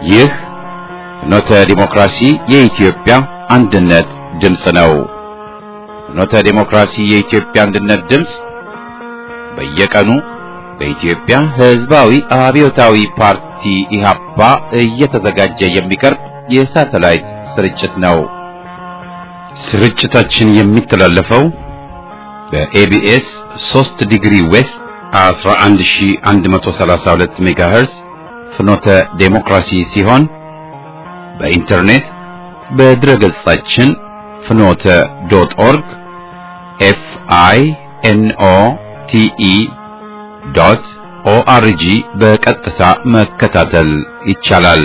ይህ ፍኖተ ዲሞክራሲ የኢትዮጵያ አንድነት ድምፅ ነው። ፍኖተ ዲሞክራሲ የኢትዮጵያ አንድነት ድምፅ በየቀኑ በኢትዮጵያ ሕዝባዊ አብዮታዊ ፓርቲ ኢህአፓ እየተዘጋጀ የሚቀርብ የሳተላይት ስርጭት ነው። ስርጭታችን የሚተላለፈው በኤቢኤስ 3 ዲግሪ ዌስት 11132 ሜጋሄርዝ ፍኖተ ዴሞክራሲ ሲሆን በኢንተርኔት በድረገጻችን ፍኖተ ዶት ኦርግ ኤፍ አይ ኤን ኦ ቲ ኢ ዶት ኦአርጂ በቀጥታ መከታተል ይቻላል።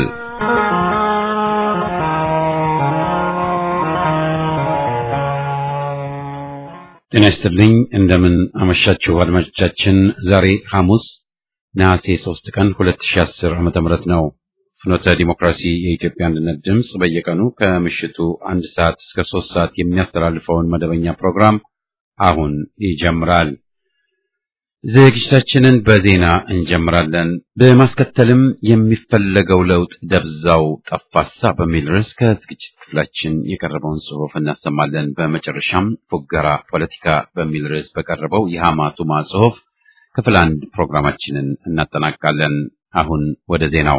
ጤና ይስጥልኝ። እንደምን አመሻችሁ አድማጮቻችን። ዛሬ ሐሙስ ነሐሴ 3 ቀን 2010 ዓመተ ምህረት ነው። ፍኖተ ዲሞክራሲ የኢትዮጵያ አንድነት ድምፅ በየቀኑ ከምሽቱ አንድ ሰዓት እስከ ሶስት ሰዓት የሚያስተላልፈውን መደበኛ ፕሮግራም አሁን ይጀምራል። ዝግጅታችንን በዜና እንጀምራለን። በማስከተልም የሚፈለገው ለውጥ ደብዛው ጠፋሳ በሚል ርዕስ ከዝግጅት ክፍላችን የቀረበውን ጽሑፍ እናሰማለን። በመጨረሻም ፉገራ ፖለቲካ በሚል ርዕስ በቀረበው የሐማቱማ ጽሑፍ ክፍል አንድ ፕሮግራማችንን እናጠናቃለን። አሁን ወደ ዜናው።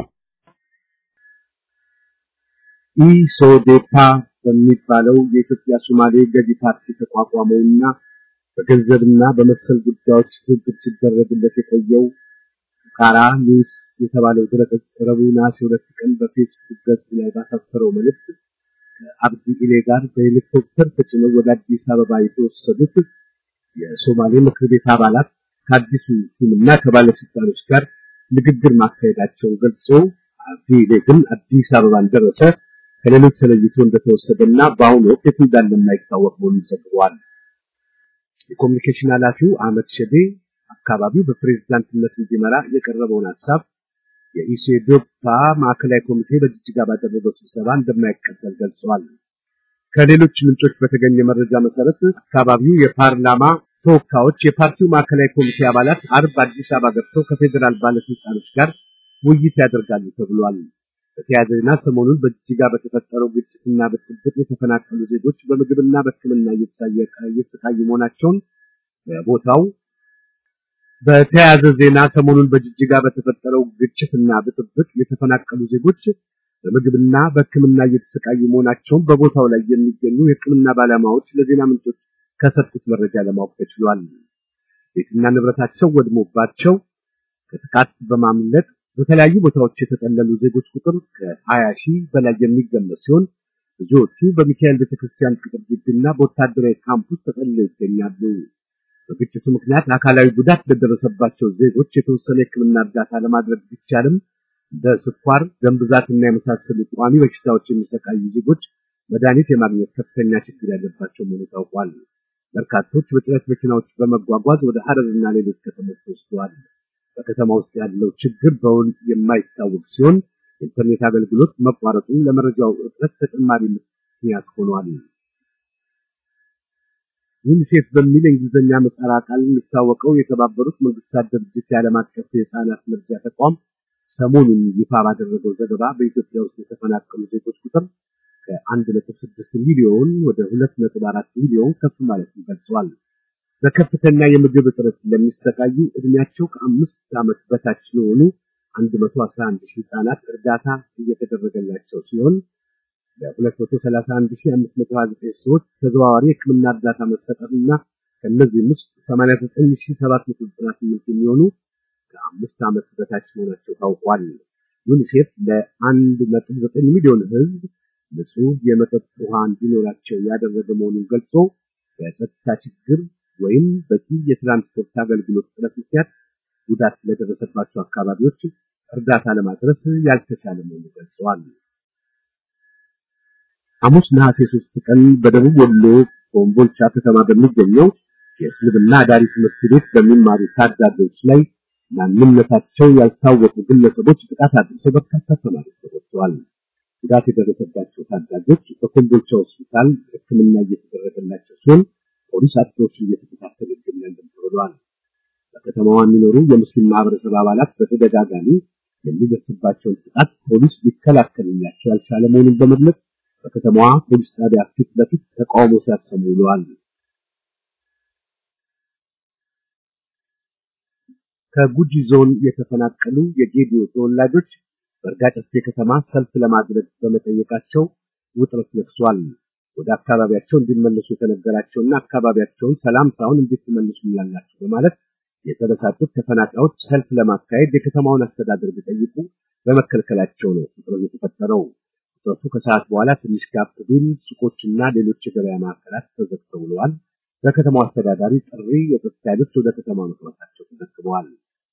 ኢሶዴፓ በሚባለው የኢትዮጵያ ሶማሌ ገዢ ፓርቲ ተቋቋመውና በገንዘብና በመሰል ጉዳዮች ትብብር ሲደረግለት የቆየው ፉካራ ኒውስ የተባለው ድረገጽ ረቡዕ ነሐሴ ሁለት ቀን በፌስቡክ ገጹ ላይ ባሰፈረው መልእክት ከአብዲ ኢሌ ጋር በሄሊኮፕተር ተጭነው ወደ አዲስ አበባ የተወሰዱት የሶማሌ ምክር ቤት አባላት ከአዲሱ ሹምና ከባለስልጣኖች ጋር ንግግር ማካሄዳቸውን ገልጾ አብዲ ኢሌ ግን አዲስ አበባን ደረሰ ከሌሎች ተለይቶ እንደተወሰደና በአሁኑ ወቅት የት እንዳለ የማይታወቅ መሆኑን ዘግቧል። የኮሚኒኬሽን ኃላፊው አህመድ ሸዴ አካባቢው በፕሬዝዳንትነት እንዲመራ የቀረበውን ሀሳብ የኢሴዶፓ ማዕከላዊ ኮሚቴ በጅጅጋ ባደረገው ስብሰባ እንደማይቀበል ገልጸዋል። ከሌሎች ምንጮች በተገኘ መረጃ መሰረት አካባቢው የፓርላማ ተወካዮች የፓርቲው ማዕከላዊ ኮሚቴ አባላት አርብ አዲስ አበባ ገብተው ከፌዴራል ባለስልጣኖች ጋር ውይይት ያደርጋሉ ተብሏል። በተያያዘ ዜና ሰሞኑን በጅጅጋ በተፈጠረው ግጭትና ብጥብጥ የተፈናቀሉ ዜጎች በምግብና በሕክምና እየተሰቃዩ መሆናቸውን በቦታው በተያያዘ ዜና ሰሞኑን በጅጅጋ በተፈጠረው ግጭትና ብጥብጥ የተፈናቀሉ ዜጎች በምግብና በሕክምና እየተሰቃዩ መሆናቸውን በቦታው ላይ የሚገኙ የሕክምና ባለሙያዎች ለዜና ምንጮች ከሰጡት መረጃ ለማወቅ ተችሏል። ቤትና ንብረታቸው ወድሞባቸው ከጥቃት በማምለጥ በተለያዩ ቦታዎች የተጠለሉ ዜጎች ቁጥር ከ20 ሺህ በላይ የሚገመት ሲሆን ብዙዎቹ በሚካኤል ቤተክርስቲያን ቅጥር ግቢና በወታደራዊ ካምፕ ውስጥ ተጠልለው ይገኛሉ። በግጭቱ ምክንያት አካላዊ ጉዳት ለደረሰባቸው ዜጎች የተወሰነ የሕክምና እርዳታ ለማድረግ ቢቻልም በስኳር፣ ደም ብዛትና የመሳሰሉ ቋሚ በሽታዎች የሚሰቃዩ ዜጎች መድኃኒት የማግኘት ከፍተኛ ችግር ያለባቸው መሆኑ ታውቋል። በርካቶች በጭነት መኪናዎች በመጓጓዝ ወደ ሐረርና ሌሎች ከተሞች ተወስደዋል። በከተማ ውስጥ ያለው ችግር በውል የማይታወቅ ሲሆን የኢንተርኔት አገልግሎት መቋረጡ ለመረጃው እጥረት ተጨማሪ ምክንያት ሆኗል። ዩኒሴፍ በሚል የእንግሊዝኛ ምህጻረ ቃል የሚታወቀው የተባበሩት መንግስታት ድርጅት የዓለም አቀፍ የህፃናት መርጃ ተቋም ሰሞኑን ይፋ ባደረገው ዘገባ በኢትዮጵያ ውስጥ የተፈናቀሉ ዜጎች ቁጥር ከአንድ ነጥብ ስድስት ሚሊዮን ወደ ሁለት ነጥብ አራት ሚሊዮን ከፍ ማለቱን ገልጿል። በከፍተኛ የምግብ እጥረት ለሚሰቃዩ እድሜያቸው ከአምስት ዓመት በታች ለሆኑ 111 ሺህ ህጻናት እርዳታ እየተደረገላቸው ሲሆን ለ231529 ሰዎች ተዘዋዋሪ የህክምና እርዳታ መሰጠትና ከእነዚህም ውስጥ 89798 የሚሆኑ ከአምስት ዓመት በታች መሆናቸው ታውቋል። ዩኒሴፍ ለ1.9 ሚሊዮን ህዝብ ንጹህ የመጠጥ ውሃ እንዲኖራቸው ያደረገ መሆኑን ገልጾ በጸጥታ ችግር ወይም በቂ የትራንስፖርት አገልግሎት እጥረት ምክንያት ጉዳት ለደረሰባቸው አካባቢዎች እርዳታ ለማድረስ ያልተቻለ መሆኑን ገልጸዋል። ሐሙስ ነሐሴ ሶስት ቀን በደቡብ ወሎ ኮምቦልቻ ከተማ በሚገኘው የእስልምና አዳሪ ትምህርት ቤት በሚማሩ ታዳጊዎች ላይ ማንነታቸው ያልታወቁ ግለሰቦች ጥቃት አድርሰው በርካታ ተማሪዎች ተጎድተዋል። ጉዳት የደረሰባቸው ታዳጊዎች በኮምቦልቻ ሆስፒታል ሕክምና እየተደረገላቸው ሲሆን ፖሊስ አጥቂዎችን እየተከታተለ ይገኛል ተብሏል። በከተማዋ የሚኖሩ የሙስሊም ማህበረሰብ አባላት በተደጋጋሚ የሚደርስባቸውን ጥቃት ፖሊስ ሊከላከልላቸው ያልቻለ መሆኑን በመግለጽ በከተማዋ ፖሊስ ጣቢያ ፊት ለፊት ተቃውሞ ሲያሰሙ ውለዋል። ከጉጂ ዞን የተፈናቀሉ የጌዲዮ ተወላጆች በእርጋጨፌ ከተማ ሰልፍ ለማድረግ በመጠየቃቸው ውጥረት ነግሷል። ወደ አካባቢያቸው እንዲመለሱ የተነገራቸውና አካባቢያቸውን ሰላም ሳይሆን እንዴት ትመልሱላላችሁ በማለት የተበሳጩት ተፈናቃዮች ሰልፍ ለማካሄድ የከተማውን አስተዳደር ቢጠይቁ በመከልከላቸው ነው ውጥረቱ የተፈጠረው። ውጥረቱ ከሰዓት በኋላ ትንሽ ጋብ ቢል ሱቆችና ሌሎች የገበያ ማዕከላት ተዘግተው ውለዋል። በከተማው አስተዳዳሪ ጥሪ የጸጥታ ኃይሎች ወደ ከተማ መግባታቸው ተዘግበዋል።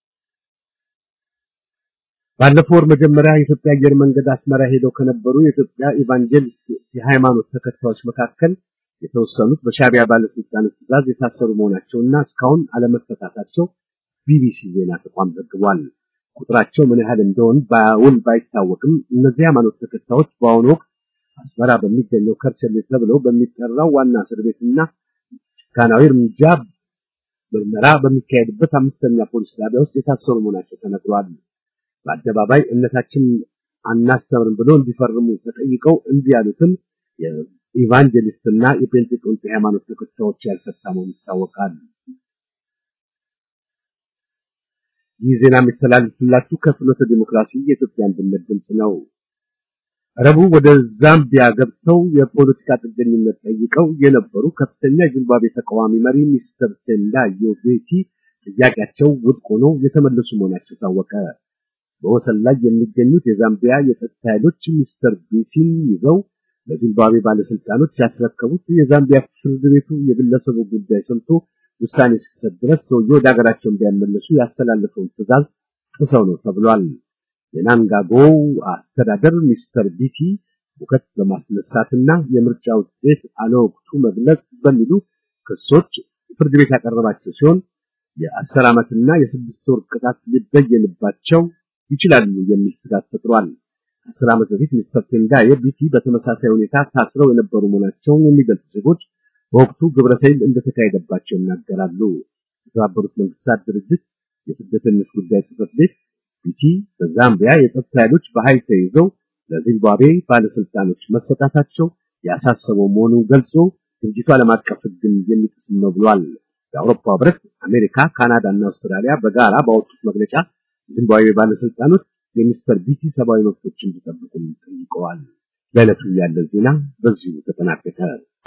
ባለፈው ወር መጀመሪያ የኢትዮጵያ አየር መንገድ አስመራ ሄደው ከነበሩ የኢትዮጵያ ኢቫንጀሊስት የሃይማኖት ተከታዮች መካከል የተወሰኑት በሻዕቢያ ባለስልጣኖች ትዕዛዝ የታሰሩ መሆናቸውና እስካሁን አለመፈታታቸው ቢቢሲ ዜና ተቋም ዘግቧል። ቁጥራቸው ምን ያህል እንደሆን በውል ባይታወቅም እነዚህ ሃይማኖት ተከታዮች በአሁኑ ወቅት አስመራ በሚገኘው ከርቸሌ ተብለው በሚጠራው ዋና እስር ቤትና ጭካናዊ እርምጃ ምርመራ በሚካሄድበት አምስተኛ ፖሊስ ጣቢያ ውስጥ የታሰሩ መሆናቸው ተነግሯል። በአደባባይ እምነታችን አናስተምርም ብሎ እንዲፈርሙ ተጠይቀው እንዲህ ያሉትን የኢቫንጀሊስትና የፔንቴቆስጤ ሃይማኖት ተከታዮች ያልፈታ መሆኑ ይታወቃል። ይህ ዜና የሚተላለፍላችሁ ከፍኖተ ዲሞክራሲ የኢትዮጵያ አንድነት ድምፅ ነው። ረቡዕ ወደ ዛምቢያ ገብተው የፖለቲካ ጥገኝነት ጠይቀው የነበሩ ከፍተኛ የዚምባብዌ ተቃዋሚ መሪ ሚስተር ቴንዳዮ ቤቲ ጥያቄያቸው ውድቅ ሆኖ የተመለሱ መሆናቸው ታወቀ። በወሰን ላይ የሚገኙት የዛምቢያ የጸጥታ ኃይሎች ሚስተር ቤቲን ይዘው ለዚምባብዌ ባለስልጣኖች ያስረከቡት የዛምቢያ ፍርድ ቤቱ የግለሰቡ ጉዳይ ሰምቶ ውሳኔ እስኪሰጥ ድረስ ሰውየው ወደ ሀገራቸው እንዲያመለሱ ያስተላለፈውን ትዕዛዝ ጥሰው ነው ተብሏል። የናንጋጎው አስተዳደር ሚስተር ቢቲ ሁከት በማስነሳትና የምርጫ ውጤት አለወቅቱ መግለጽ በሚሉ ክሶች ፍርድ ቤት ያቀረባቸው ሲሆን የአስር ዓመትና የስድስት ወር ቅጣት ሊበየንባቸው ይችላሉ የሚል ስጋት ፈጥሯል። ከአስር ዓመት በፊት ሚስተር ቴንዳዬ ቢቲ በተመሳሳይ ሁኔታ ታስረው የነበሩ መሆናቸውን የሚገልጹ ዜጎች በወቅቱ ግብረሰይል እንደተካሄደባቸው ይናገራሉ። የተባበሩት መንግስታት ድርጅት የስደተኞች ጉዳይ ጽሕፈት ቤት ቢቲ በዛምቢያ የጸጥታ ኃይሎች በኃይል ተይዘው ለዚምባብዌ ባለስልጣኖች መሰጣታቸው ያሳሰበው መሆኑን ገልጾ ድርጅቱ ዓለም አቀፍ ሕግን የሚጥስ ነው ብሏል። የአውሮፓ ህብረት፣ አሜሪካ፣ ካናዳ እና አውስትራሊያ በጋራ ባወጡት መግለጫ ዚምባብዌ ባለስልጣኖች የሚስተር ቢቲ ሰብአዊ መብቶች እንዲጠብቁ ጠይቀዋል። ለዕለቱ ያለ ዜና በዚሁ ተጠናቀቀ።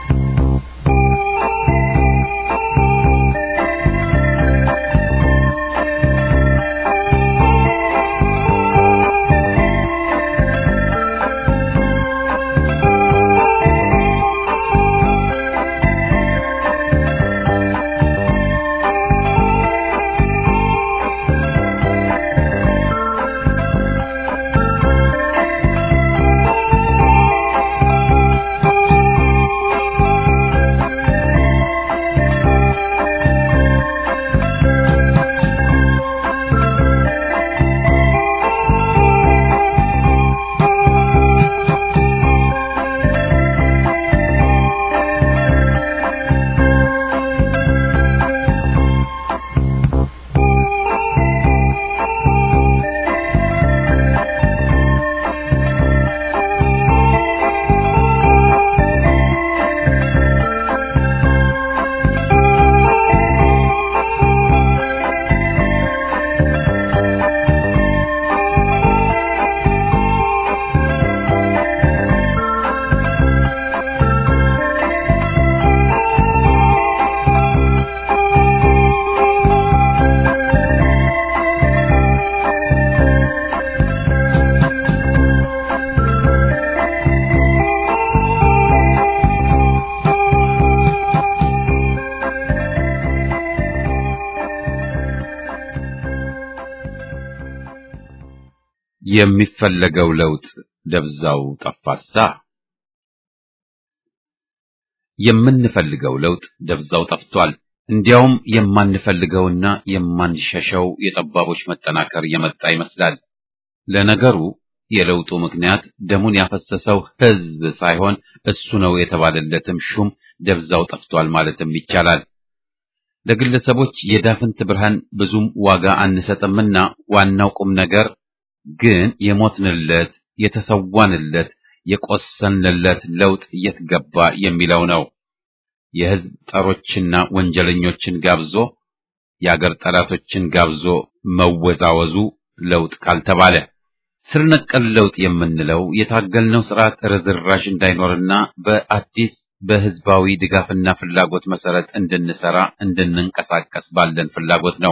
የሚፈለገው ለውጥ ደብዛው ጠፋሳ። የምንፈልገው ለውጥ ደብዛው ጠፍቷል። እንዲያውም የማንፈልገውና የማንሸሸው የጠባቦች መጠናከር የመጣ ይመስላል። ለነገሩ የለውጡ ምክንያት ደሙን ያፈሰሰው ሕዝብ ሳይሆን እሱ ነው የተባለለትም ሹም ደብዛው ጠፍቷል ማለትም ይቻላል። ለግለሰቦች የዳፍንት ብርሃን ብዙም ዋጋ አንሰጥምና ዋናው ቁም ነገር ግን የሞትንለት፣ የተሰዋንለት፣ የቆሰንለት ለውጥ የት ገባ የሚለው ነው። የህዝብ ጠሮችና ወንጀለኞችን ጋብዞ የአገር ጠላቶችን ጋብዞ መወዛወዙ ለውጥ ካልተባለ ስር ነቀል ለውጥ የምንለው የታገልነው ስርዓት ርዝራዥ እንዳይኖርና በአዲስ በህዝባዊ ድጋፍና ፍላጎት መሰረት እንድንሰራ እንድንንቀሳቀስ ባለን ፍላጎት ነው።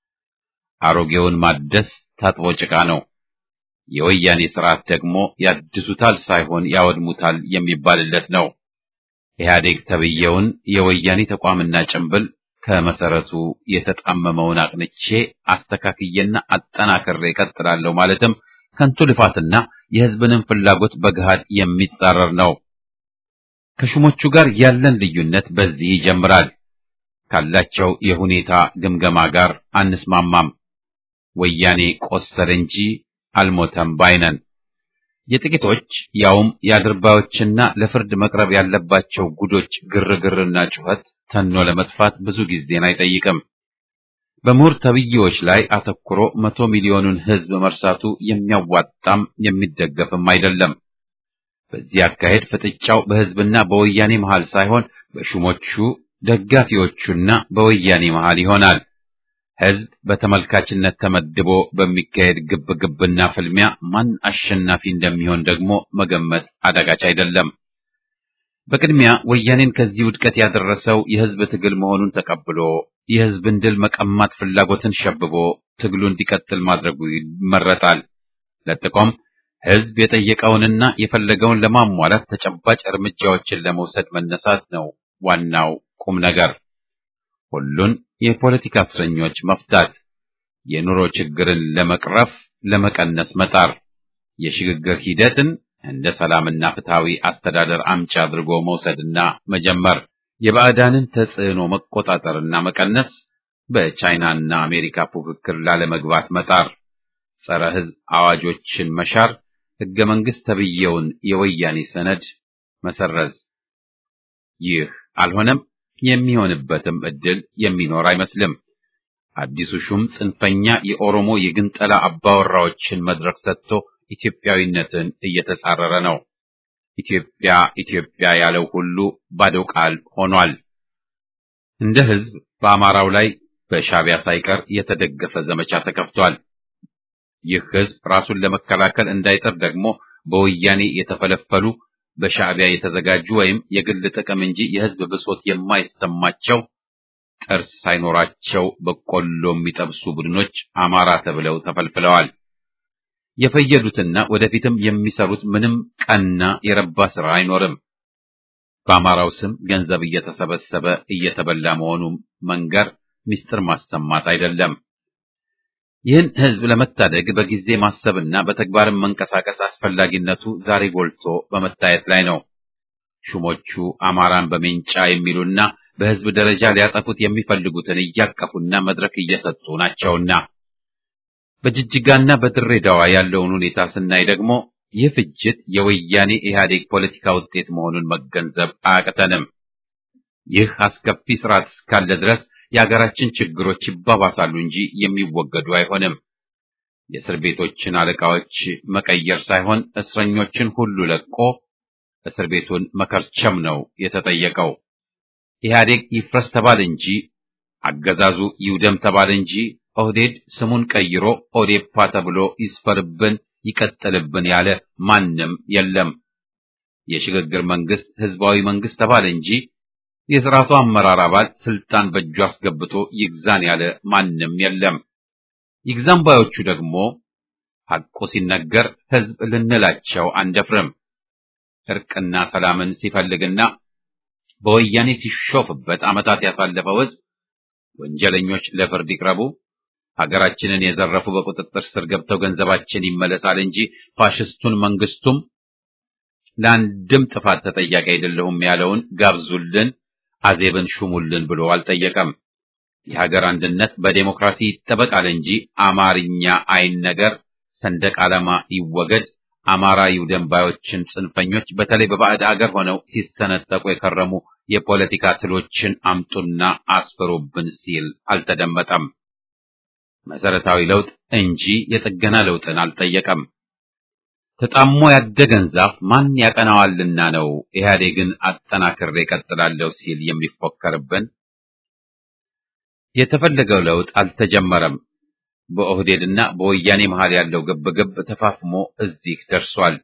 አሮጌውን ማደስ ታጥቦ ጭቃ ነው። የወያኔ ስርዓት ደግሞ ያድሱታል ሳይሆን ያወድሙታል የሚባልለት ነው። ኢህአዴግ ተብየውን የወያኔ ተቋምና ጭንብል ከመሰረቱ የተጣመመውን አቅንቼ አስተካክዬና አጠናክሬ እቀጥላለሁ ማለትም ከንቱ ልፋትና የህዝብንም ፍላጎት በገሃድ የሚጻረር ነው። ከሹሞቹ ጋር ያለን ልዩነት በዚህ ይጀምራል። ካላቸው የሁኔታ ግምገማ ጋር አንስማማም። ወያኔ ቆሰለ እንጂ አልሞተም ባይነን። የጥቂቶች ያውም የአድርባዮችና ለፍርድ መቅረብ ያለባቸው ጉዶች ግርግርና ጩኸት ተኖ ለመጥፋት ብዙ ጊዜን አይጠይቅም። በምሁር ተብዬዎች ላይ አተኩሮ መቶ ሚሊዮኑን ህዝብ መርሳቱ የሚያዋጣም የሚደገፍም አይደለም። በዚህ አካሄድ ፍጥጫው በህዝብና በወያኔ መሃል ሳይሆን በሹሞቹ ደጋፊዎቹና በወያኔ መሃል ይሆናል። ህዝብ በተመልካችነት ተመድቦ በሚካሄድ ግብግብና ፍልሚያ ማን አሸናፊ እንደሚሆን ደግሞ መገመት አዳጋች አይደለም። በቅድሚያ ወያኔን ከዚህ ውድቀት ያደረሰው የህዝብ ትግል መሆኑን ተቀብሎ የህዝብን ድል መቀማት ፍላጎትን ሸብቦ ትግሉ እንዲቀጥል ማድረጉ ይመረጣል። ለጥቆም ህዝብ የጠየቀውንና የፈለገውን ለማሟላት ተጨባጭ እርምጃዎችን ለመውሰድ መነሳት ነው ዋናው ቁም ነገር። ሁሉን የፖለቲካ እስረኞች መፍታት፣ የኑሮ ችግርን ለመቅረፍ ለመቀነስ መጣር፣ የሽግግር ሂደትን እንደ ሰላምና ፍትሃዊ አስተዳደር አምጪ አድርጎ መውሰድና መጀመር፣ የባዕዳንን ተጽዕኖ መቆጣጠርና መቀነስ፣ በቻይናና አሜሪካ ፉክክር ላለመግባት መጣር፣ ጸረ ህዝብ አዋጆችን መሻር፣ ህገ መንግስት ተብዬውን የወያኔ ሰነድ መሰረዝ። ይህ አልሆነም። የሚሆንበትም እድል የሚኖር አይመስልም። አዲሱ ሹም ጽንፈኛ የኦሮሞ የግንጠላ አባወራዎችን መድረክ ሰጥቶ ኢትዮጵያዊነትን እየተጻረረ ነው። ኢትዮጵያ ኢትዮጵያ ያለው ሁሉ ባዶ ቃል ሆኗል። እንደ ህዝብ በአማራው ላይ በሻዕቢያ ሳይቀር የተደገፈ ዘመቻ ተከፍቷል። ይህ ህዝብ ራሱን ለመከላከል እንዳይጠር ደግሞ በወያኔ የተፈለፈሉ በሻዕቢያ የተዘጋጁ ወይም የግል ጥቅም እንጂ የህዝብ ብሶት የማይሰማቸው ጥርስ ሳይኖራቸው በቆሎ የሚጠብሱ ቡድኖች አማራ ተብለው ተፈልፍለዋል። የፈየዱትና ወደፊትም የሚሰሩት ምንም ቀና የረባ ስራ አይኖርም። በአማራው ስም ገንዘብ እየተሰበሰበ እየተበላ መሆኑ መንገር ምስጢር ማሰማት አይደለም። ይህን ህዝብ ለመታደግ በጊዜ ማሰብና በተግባርም መንቀሳቀስ አስፈላጊነቱ ዛሬ ጎልቶ በመታየት ላይ ነው። ሹሞቹ አማራን በሜንጫ የሚሉና በህዝብ ደረጃ ሊያጠፉት የሚፈልጉትን እያቀፉና መድረክ እየሰጡ ናቸውና በጅጅጋና በድሬዳዋ ያለውን ሁኔታ ስናይ ደግሞ ይህ ፍጅት የወያኔ ኢህአዴግ ፖለቲካ ውጤት መሆኑን መገንዘብ አያቅተንም። ይህ አስከፊ ስርዓት እስካለ ድረስ የሀገራችን ችግሮች ይባባሳሉ እንጂ የሚወገዱ አይሆንም። የእስር ቤቶችን አለቃዎች መቀየር ሳይሆን እስረኞችን ሁሉ ለቆ እስር ቤቱን መከርቸም ነው የተጠየቀው። ኢህአዴግ ይፍረስ ተባለ እንጂ አገዛዙ ይውደም ተባለ እንጂ ኦህዴድ ስሙን ቀይሮ ኦዴፓ ተብሎ ይስፈርብን ይቀጥልብን ያለ ማንም የለም። የሽግግር መንግስት ህዝባዊ መንግስት ተባለ እንጂ የስርዓቱ አመራር አባል ስልጣን በእጁ አስገብቶ ይግዛን ያለ ማንም የለም። ይግዛን ባዮቹ ደግሞ ሐቁ ሲነገር ህዝብ ልንላቸው አንደፍርም። እርቅና ሰላምን ሲፈልግና በወያኔ ሲሾፍበት ዓመታት ያሳለፈው ህዝብ ወንጀለኞች ለፍርድ ይቅረቡ፣ ሀገራችንን የዘረፉ በቁጥጥር ስር ገብተው ገንዘባችን ይመለሳል እንጂ ፋሽስቱን መንግስቱም ለአንድም ጥፋት ተጠያቂ አይደለሁም ያለውን ጋብዙልን፣ አዜብን ሹሙልን ብሎ አልጠየቀም። የሀገር አንድነት በዴሞክራሲ ይጠበቃል እንጂ አማርኛ አይን ነገር ሰንደቅ ዓላማ ይወገድ፣ አማራ ይውደም ባዮችን ጽንፈኞች በተለይ በባዕድ አገር ሆነው ሲሰነጠቁ የከረሙ የፖለቲካ ትሎችን አምጡና አስፍሩብን ሲል አልተደመጠም። መሰረታዊ ለውጥ እንጂ የጥገና ለውጥን አልጠየቀም። ተጣሞ ያደገን ዛፍ ማን ያቀናዋልና ነው ኢህአዴግን አጠናክሬ እቀጥላለሁ ሲል የሚፎከርብን? የተፈለገው ለውጥ አልተጀመረም። በኦህዴድና በወያኔ መሃል ያለው ግብግብ ተፋፍሞ እዚህ ደርሷል።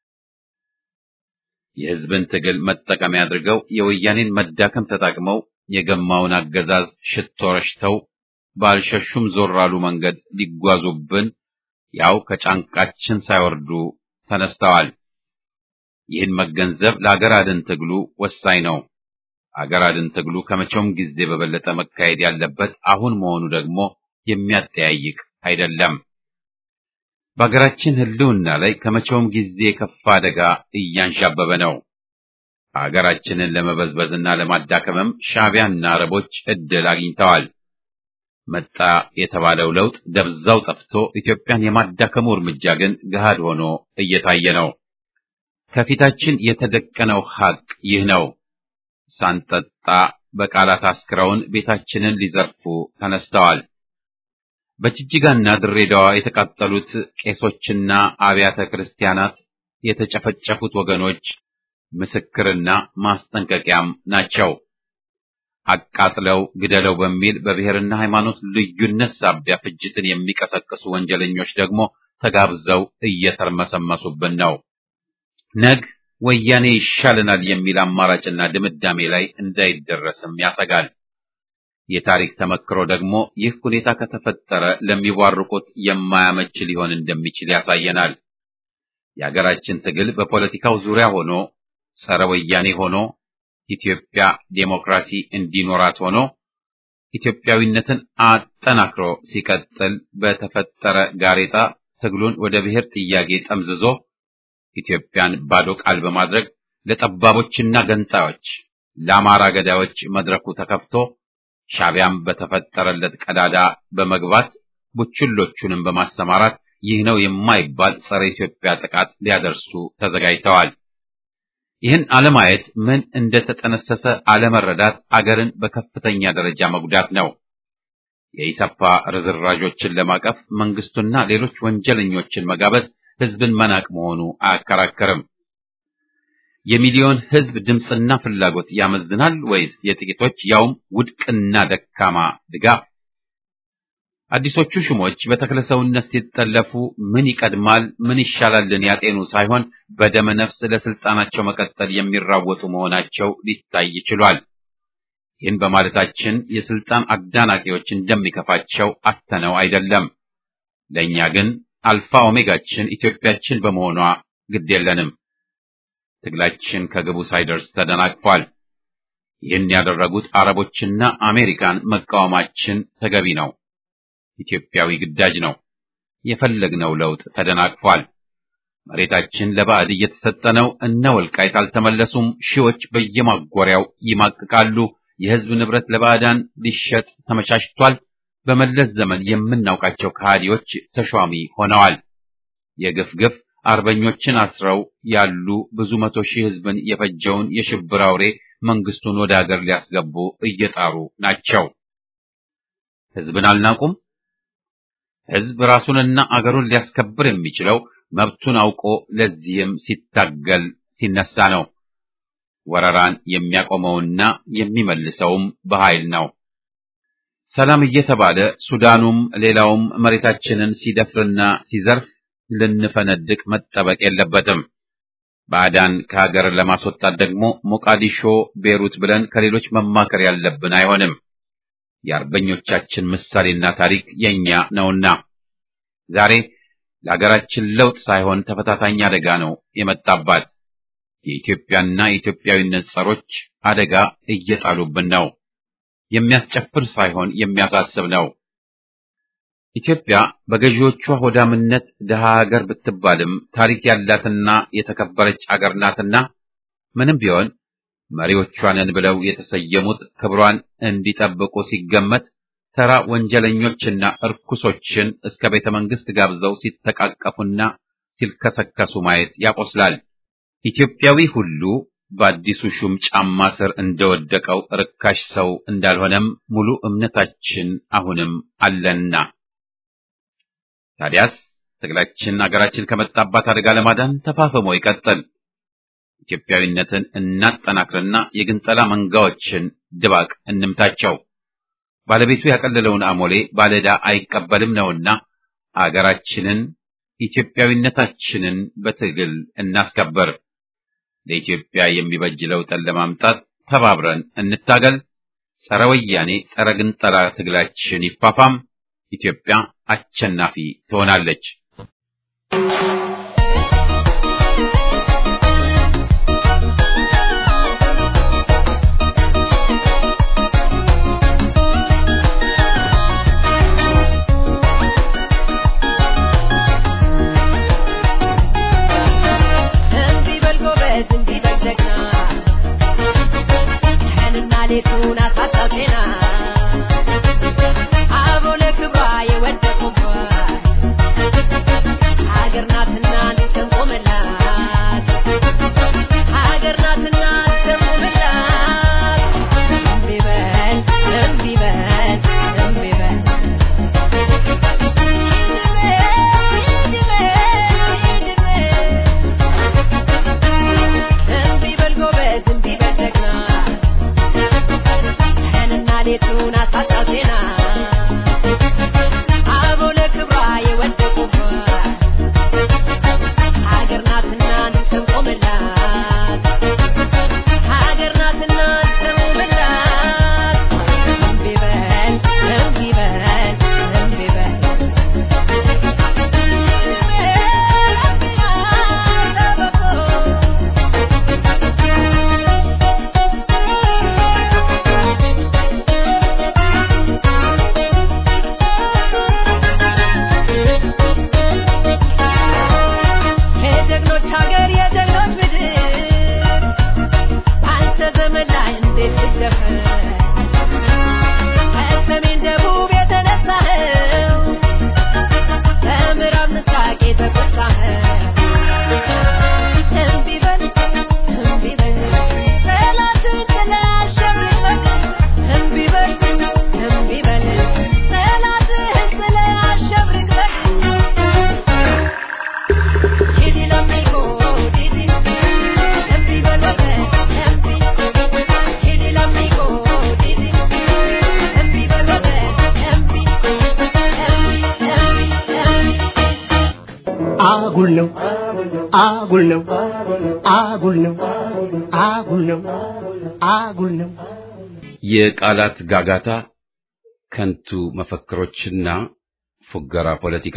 የህዝብን ትግል መጠቀሚያ አድርገው የወያኔን መዳከም ተጠቅመው የገማውን አገዛዝ ሽቶ ረሽተው ባልሸሹም ዞር አሉ መንገድ ሊጓዙብን ያው ከጫንቃችን ሳይወርዱ ተነስተዋል። ይህን መገንዘብ ለአገር አድን ትግሉ ወሳኝ ነው። አገር አድን ትግሉ ከመቼውም ጊዜ በበለጠ መካሄድ ያለበት አሁን መሆኑ ደግሞ የሚያጠያይቅ አይደለም። በሀገራችን ህልውና ላይ ከመቼውም ጊዜ የከፋ አደጋ እያንዣበበ ነው። ሀገራችንን ለመበዝበዝና ለማዳከምም ሻዕቢያና አረቦች እድል አግኝተዋል። መጣ የተባለው ለውጥ ደብዛው ጠፍቶ ኢትዮጵያን የማዳከሙ እርምጃ ግን ገሃድ ሆኖ እየታየ ነው። ከፊታችን የተደቀነው ሐቅ ይህ ነው። ሳንጠጣ በቃላት አስክረውን ቤታችንን ሊዘርፉ ተነስተዋል። በጅጅጋና ድሬዳዋ የተቃጠሉት ቄሶችና አብያተ ክርስቲያናት የተጨፈጨፉት ወገኖች ምስክርና ማስጠንቀቂያም ናቸው። አቃጥለው ግደለው በሚል በብሔርና ሃይማኖት ልዩነት ሳቢያ ፍጅትን የሚቀሰቅሱ ወንጀለኞች ደግሞ ተጋብዘው እየተርመሰመሱብን ነው። ነግ ወያኔ ይሻለናል የሚል አማራጭና ድምዳሜ ላይ እንዳይደረስም ያሰጋል። የታሪክ ተመክሮ ደግሞ ይህ ሁኔታ ከተፈጠረ ለሚቧርቁት የማያመች ሊሆን እንደሚችል ያሳየናል። የሀገራችን ትግል በፖለቲካው ዙሪያ ሆኖ ጸረ ወያኔ ሆኖ ኢትዮጵያ ዴሞክራሲ እንዲኖራት ሆኖ ኢትዮጵያዊነትን አጠናክሮ ሲቀጥል በተፈጠረ ጋሬጣ ትግሉን ወደ ብሔር ጥያቄ ጠምዝዞ ኢትዮጵያን ባዶ ቃል በማድረግ ለጠባቦችና ገንጣዮች፣ ለአማራ ገዳዮች መድረኩ ተከፍቶ ሻዕቢያም በተፈጠረለት ቀዳዳ በመግባት ቡችሎቹንም በማሰማራት ይህ ነው የማይባል ጸረ ኢትዮጵያ ጥቃት ሊያደርሱ ተዘጋጅተዋል። ይህን አለማየት ምን እንደተጠነሰሰ አለመረዳት አገርን በከፍተኛ ደረጃ መጉዳት ነው። የኢሰፓ ርዝራዦችን ለማቀፍ መንግስቱና ሌሎች ወንጀለኞችን መጋበዝ ህዝብን መናቅ መሆኑ አያከራከርም። የሚሊዮን ህዝብ ድምፅና ፍላጎት ያመዝናል ወይስ የጥቂቶች ያውም ውድቅና ደካማ ድጋፍ? አዲሶቹ ሹሞች በተክለሰውነት ሲጠለፉ ምን ይቀድማል ምን ይሻላልን ያጤኑ ሳይሆን በደመ ነፍስ ለስልጣናቸው መቀጠል የሚራወጡ መሆናቸው ሊታይ ችሏል። ይህን በማለታችን የስልጣን አዳናቂዎች እንደሚከፋቸው አተነው አይደለም። ለእኛ ግን አልፋ ኦሜጋችን ኢትዮጵያችን በመሆኗ ግድ የለንም። ትግላችን ከግቡ ሳይደርስ ተደናቅፏል። ይህን ያደረጉት አረቦችና አሜሪካን መቃወማችን ተገቢ ነው። ኢትዮጵያዊ ግዳጅ ነው። የፈለግነው ለውጥ ተደናቅፏል። መሬታችን ለባዕድ እየተሰጠ ነው። እነ ወልቃይት አልተመለሱም። ሺዎች በየማጎሪያው ይማቅቃሉ። የህዝብ ንብረት ለባዕዳን ሊሸጥ ተመቻችቷል። በመለስ ዘመን የምናውቃቸው ከሃዲዎች ተሿሚ ሆነዋል። የግፍ ግፍ አርበኞችን አስረው ያሉ ብዙ መቶ ሺህ ህዝብን የፈጀውን የሽብር አውሬ መንግስቱን ወደ ሀገር ሊያስገቡ እየጣሩ ናቸው። ህዝብን አልናቁም። ህዝብ ራሱንና አገሩን ሊያስከብር የሚችለው መብቱን አውቆ ለዚህም ሲታገል ሲነሳ ነው። ወረራን የሚያቆመውና የሚመልሰውም በኃይል ነው። ሰላም እየተባለ ሱዳኑም ሌላውም መሬታችንን ሲደፍርና ሲዘርፍ ልንፈነድቅ መጠበቅ የለበትም። ባዕዳን ከሀገር ለማስወጣት ደግሞ ሞቃዲሾ፣ ቤሩት ብለን ከሌሎች መማከር ያለብን አይሆንም። የአርበኞቻችን ምሳሌና ታሪክ የኛ ነውና ዛሬ ለሀገራችን ለውጥ ሳይሆን ተፈታታኝ አደጋ ነው የመጣባት። የኢትዮጵያና የኢትዮጵያዊነት ጸሮች አደጋ እየጣሉብን ነው። የሚያስጨፍር ሳይሆን የሚያሳስብ ነው። ኢትዮጵያ በገዢዎቿ ሆዳምነት ድሃ ሀገር ብትባልም ታሪክ ያላትና የተከበረች አገር ናትና ምንም ቢሆን መሪዎቿንን ብለው የተሰየሙት ክብሯን እንዲጠብቁ ሲገመት ተራ ወንጀለኞችና እርኩሶችን እስከ ቤተ መንግስት ጋብዘው ሲተቃቀፉና ሲልከሰከሱ ማየት ያቆስላል። ኢትዮጵያዊ ሁሉ በአዲሱ ሹም ጫማ ስር እንደወደቀው ርካሽ ሰው እንዳልሆነም ሙሉ እምነታችን አሁንም አለና ታዲያስ ትግላችን አገራችን ከመጣባት አደጋ ለማዳን ተፋፍሞ ይቀጥል። ኢትዮጵያዊነትን እናጠናክርና የግንጠላ መንጋዎችን ድባቅ እንምታቸው። ባለቤቱ ያቀለለውን አሞሌ ባለዕዳ አይቀበልም ነውና አገራችንን ኢትዮጵያዊነታችንን በትግል እናስከበር። ለኢትዮጵያ የሚበጅ ለውጥን ለማምጣት ተባብረን እንታገል። ጸረ ወያኔ ጸረ ግንጠላ ትግላችን ይፋፋም። ኢትዮጵያ አሸናፊ ትሆናለች። አጉል ነው አጉል ነው አጉል ነው አጉል ነው አጉል ነው የቃላት ጋጋታ፣ ከንቱ መፈክሮችና ፉገራ ፖለቲካ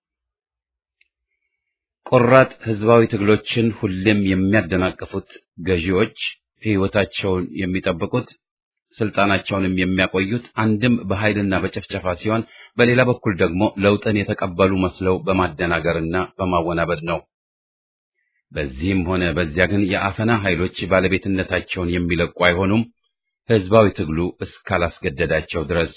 ቆራጥ ህዝባዊ ትግሎችን ሁሌም የሚያደናቅፉት ገዢዎች ሕይወታቸውን የሚጠብቁት ስልጣናቸውንም የሚያቆዩት አንድም በኃይልና በጨፍጨፋ ሲሆን በሌላ በኩል ደግሞ ለውጥን የተቀበሉ መስለው በማደናገርና በማወናበድ ነው። በዚህም ሆነ በዚያ ግን የአፈና ኃይሎች ባለቤትነታቸውን የሚለቁ አይሆኑም፣ ህዝባዊ ትግሉ እስካላስገደዳቸው ድረስ።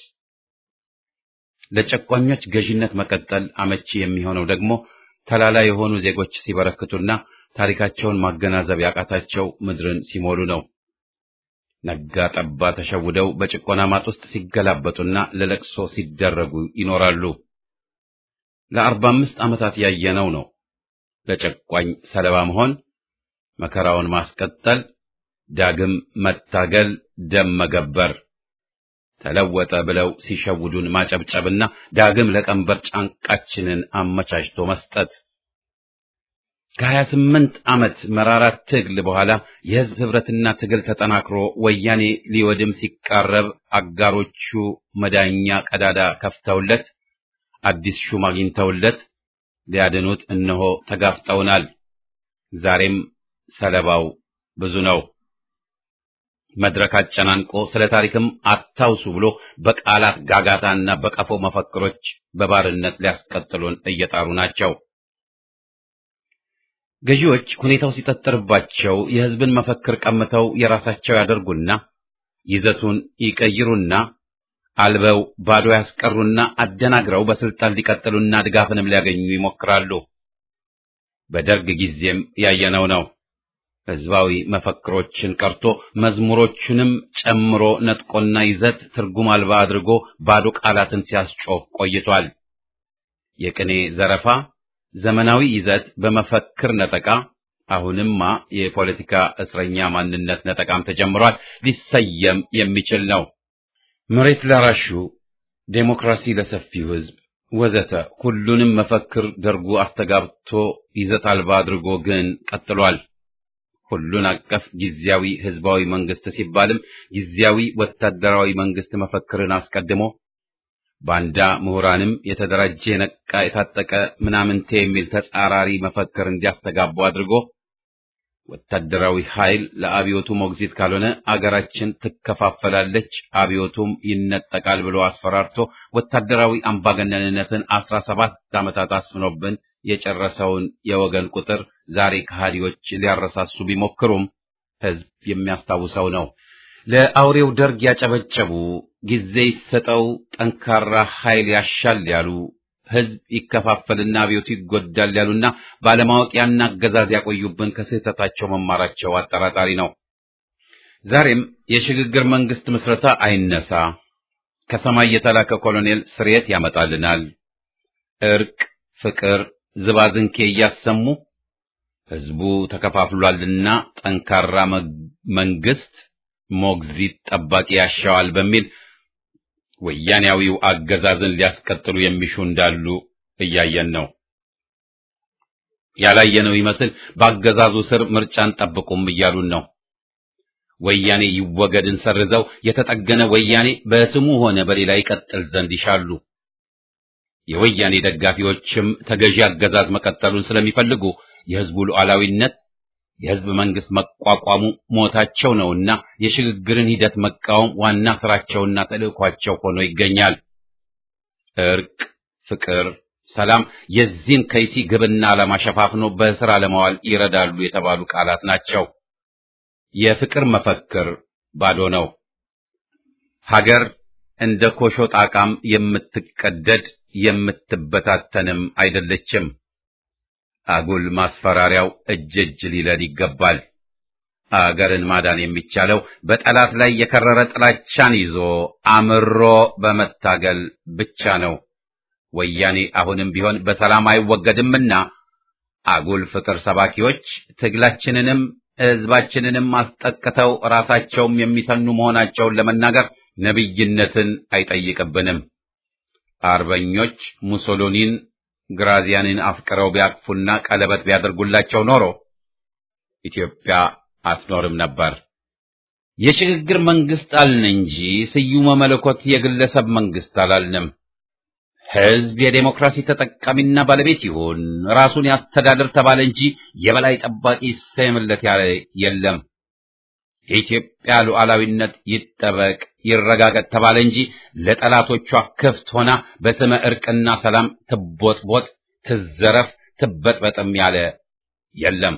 ለጨቋኞች ገዢነት መቀጠል አመቺ የሚሆነው ደግሞ ተላላ የሆኑ ዜጎች ሲበረክቱና ታሪካቸውን ማገናዘብ ያቃታቸው ምድርን ሲሞሉ ነው። ነጋ ጠባ ተሸውደው በጭቆና ማጥ ውስጥ ሲገላበጡና ለለቅሶ ሲደረጉ ይኖራሉ። ለአርባ አምስት ዓመታት ያየነው ነው። ለጨቋኝ ሰለባ መሆን፣ መከራውን ማስቀጠል፣ ዳግም መታገል፣ ደም መገበር፣ ተለወጠ ብለው ሲሸውዱን ማጨብጨብና ዳግም ለቀንበር ጫንቃችንን አመቻችቶ መስጠት ከሀያ ስምንት ዓመት መራራ ትግል በኋላ የህዝብ ህብረትና ትግል ተጠናክሮ ወያኔ ሊወድም ሲቃረብ አጋሮቹ መዳኛ ቀዳዳ ከፍተውለት አዲስ ሹም አግኝተውለት ሊያድኑት እነሆ ተጋፍጠውናል። ዛሬም ሰለባው ብዙ ነው። መድረክ አጨናንቆ ስለ ታሪክም አታውሱ ብሎ በቃላት ጋጋታና በቀፎ መፈክሮች በባርነት ሊያስቀጥሉን እየጣሩ ናቸው። ገዢዎች ሁኔታው ሲጠጥርባቸው የህዝብን መፈክር ቀምተው የራሳቸው ያደርጉና ይዘቱን ይቀይሩና አልበው ባዶ ያስቀሩና አደናግረው በስልጣን ሊቀጥሉና ድጋፍንም ሊያገኙ ይሞክራሉ። በደርግ ጊዜም ያየነው ነው። ህዝባዊ መፈክሮችን ቀርቶ መዝሙሮቹንም ጨምሮ ነጥቆና ይዘት ትርጉም አልባ አድርጎ ባዶ ቃላትን ሲያስጮህ ቆይቷል። የቅኔ ዘረፋ፣ ዘመናዊ ይዘት በመፈክር ነጠቃ፣ አሁንማ የፖለቲካ እስረኛ ማንነት ነጠቃም ተጀምሯል። ሊሰየም የሚችል ነው። መሬት ላራሹ፣ ዴሞክራሲ ለሰፊው ሕዝብ ወዘተ ሁሉንም መፈክር ደርጉ አስተጋብቶ ይዘት አልባ አድርጎ ግን ቀጥሏል። ሁሉን አቀፍ ጊዜያዊ ህዝባዊ መንግስት ሲባልም ጊዜያዊ ወታደራዊ መንግስት መፈክርን አስቀድሞ ባንዳ ምሁራንም የተደራጀ የነቃ የታጠቀ ምናምንቴ የሚል ተጻራሪ መፈክር እንዲያስተጋቡ አድርጎ ወታደራዊ ኃይል ለአብዮቱ ሞግዚት ካልሆነ አገራችን ትከፋፈላለች፣ አብዮቱም ይነጠቃል ብሎ አስፈራርቶ ወታደራዊ አምባገነንነትን አስራ ሰባት ዓመታት አስፍኖብን የጨረሰውን የወገን ቁጥር ዛሬ ከሃዲዎች ሊያረሳሱ ቢሞክሩም ህዝብ የሚያስታውሰው ነው። ለአውሬው ደርግ ያጨበጨቡ፣ ጊዜ ይሰጠው፣ ጠንካራ ኃይል ያሻል ያሉ፣ ህዝብ ይከፋፈልና አብዮቱ ይጎዳል ያሉና ባለማወቅ ያን አገዛዝ ያቆዩብን ከስህተታቸው መማራቸው አጠራጣሪ ነው። ዛሬም የሽግግር መንግስት ምስረታ አይነሳ፣ ከሰማይ የተላከ ኮሎኔል ስርየት ያመጣልናል፣ እርቅ፣ ፍቅር ዝባዝንኬ እያሰሙ ህዝቡ ተከፋፍሏልና ጠንካራ መንግስት ሞግዚት ጠባቂ ያሻዋል በሚል ወያኔያዊው አገዛዝን ሊያስቀጥሉ የሚሹ እንዳሉ እያየን ነው። ያላየነው ይመስል በአገዛዙ ስር ምርጫን ጠብቁም እያሉን ነው። ወያኔ ይወገድን ሰርዘው የተጠገነ ወያኔ በስሙ ሆነ በሌላ ይቀጥል ዘንድ ይሻሉ። የወያኔ ደጋፊዎችም ተገዢ አገዛዝ መቀጠሉን ስለሚፈልጉ የህዝቡ ሉዓላዊነት የህዝብ መንግስት መቋቋሙ ሞታቸው ነውና የሽግግርን ሂደት መቃወም ዋና ስራቸውና ተልእኳቸው ሆኖ ይገኛል። እርቅ፣ ፍቅር፣ ሰላም የዚህን ከይሲ ግብና ዓላማ ሸፋፍኖ በስራ ለማዋል ይረዳሉ የተባሉ ቃላት ናቸው። የፍቅር መፈክር ባዶ ነው። ሀገር እንደ ኮሾ ጣቃም የምትቀደድ የምትበታተንም አይደለችም። አጉል ማስፈራሪያው እጅ እጅ ሊለል ይገባል። አገርን ማዳን የሚቻለው በጠላት ላይ የከረረ ጥላቻን ይዞ አምሮ በመታገል ብቻ ነው። ወያኔ አሁንም ቢሆን በሰላም አይወገድምና አጉል ፍቅር ሰባኪዎች ትግላችንንም ሕዝባችንንም አስጠቅተው ራሳቸውም የሚተኑ መሆናቸውን ለመናገር ነቢይነትን አይጠይቅብንም። አርበኞች ሙሶሎኒን ግራዚያንን አፍቅረው ቢያቅፉና ቀለበት ቢያደርጉላቸው ኖሮ ኢትዮጵያ አትኖርም ነበር። የሽግግር መንግስት አልን እንጂ ስዩመ መለኮት የግለሰብ መንግስት አላልንም። ሕዝብ የዴሞክራሲ ተጠቃሚና ባለቤት ይሁን፣ ራሱን ያስተዳድር ተባለ እንጂ የበላይ ጠባቂ ይሰየምለት ያለ የለም። የኢትዮጵያ ሉዓላዊነት ይጠበቅ ይረጋገጥ ተባለ እንጂ ለጠላቶቿ ክፍት ሆና በስመ እርቅና ሰላም ትቦጥቦጥ፣ ትዘረፍ፣ ትበጥበጥም ያለ የለም።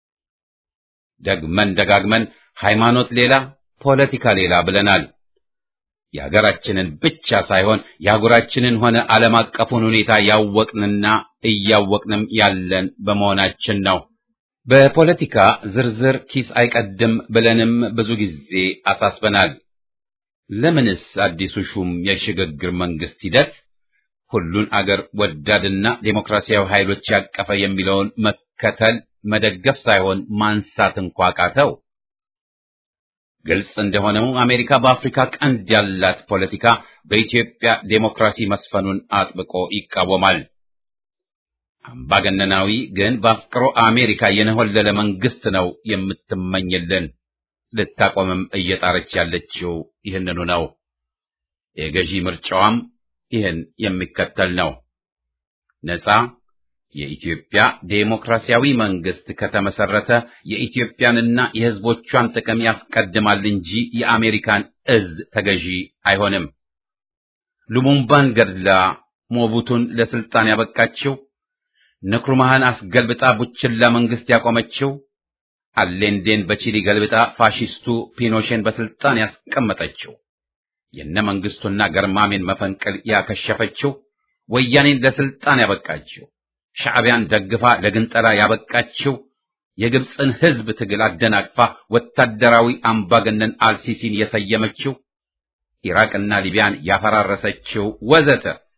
ደግመን ደጋግመን ሃይማኖት ሌላ ፖለቲካ ሌላ ብለናል። የሀገራችንን ብቻ ሳይሆን የአህጉራችንን ሆነ ዓለም አቀፉን ሁኔታ ያወቅንና እያወቅንም ያለን በመሆናችን ነው። በፖለቲካ ዝርዝር ኪስ አይቀድም ብለንም ብዙ ጊዜ አሳስበናል። ለምንስ አዲሱ ሹም የሽግግር መንግስት ሂደት ሁሉን አገር ወዳድና ዴሞክራሲያዊ ኃይሎች ያቀፈ የሚለውን መከተል መደገፍ ሳይሆን ማንሳት እንኳ ቃተው? ግልጽ እንደሆነው አሜሪካ በአፍሪካ ቀንድ ያላት ፖለቲካ በኢትዮጵያ ዴሞክራሲ መስፈኑን አጥብቆ ይቃወማል። አምባገነናዊ ግን በአፍቅሮ አሜሪካ የነሆለለ መንግስት ነው የምትመኝልን። ልታቆምም እየጣረች ያለችው ይህንኑ ነው። የገዢ ምርጫዋም ይህን የሚከተል ነው። ነጻ የኢትዮጵያ ዴሞክራሲያዊ መንግስት ከተመሰረተ የኢትዮጵያንና የሕዝቦቿን ጥቅም ያስቀድማል እንጂ የአሜሪካን እዝ ተገዢ አይሆንም። ሉሙምባን ገድላ ሞቡቱን ለስልጣን ያበቃችው፣ ንክሩማህን አስገልብጣ ቡችላ መንግስት ያቆመችው፣ አሌንዴን በቺሊ ገልብጣ ፋሺስቱ ፒኖሼን በስልጣን ያስቀመጠችው፣ የነ መንግስቱና ገርማሜን መፈንቅል ያከሸፈችው፣ ወያኔን ለስልጣን ያበቃችው ሻዕቢያን ደግፋ ለግንጠላ ያበቃችው የግብፅን ህዝብ ትግል አደናቅፋ ወታደራዊ አምባገነን አልሲሲን የሰየመችው ኢራቅና ሊቢያን ያፈራረሰችው ወዘተ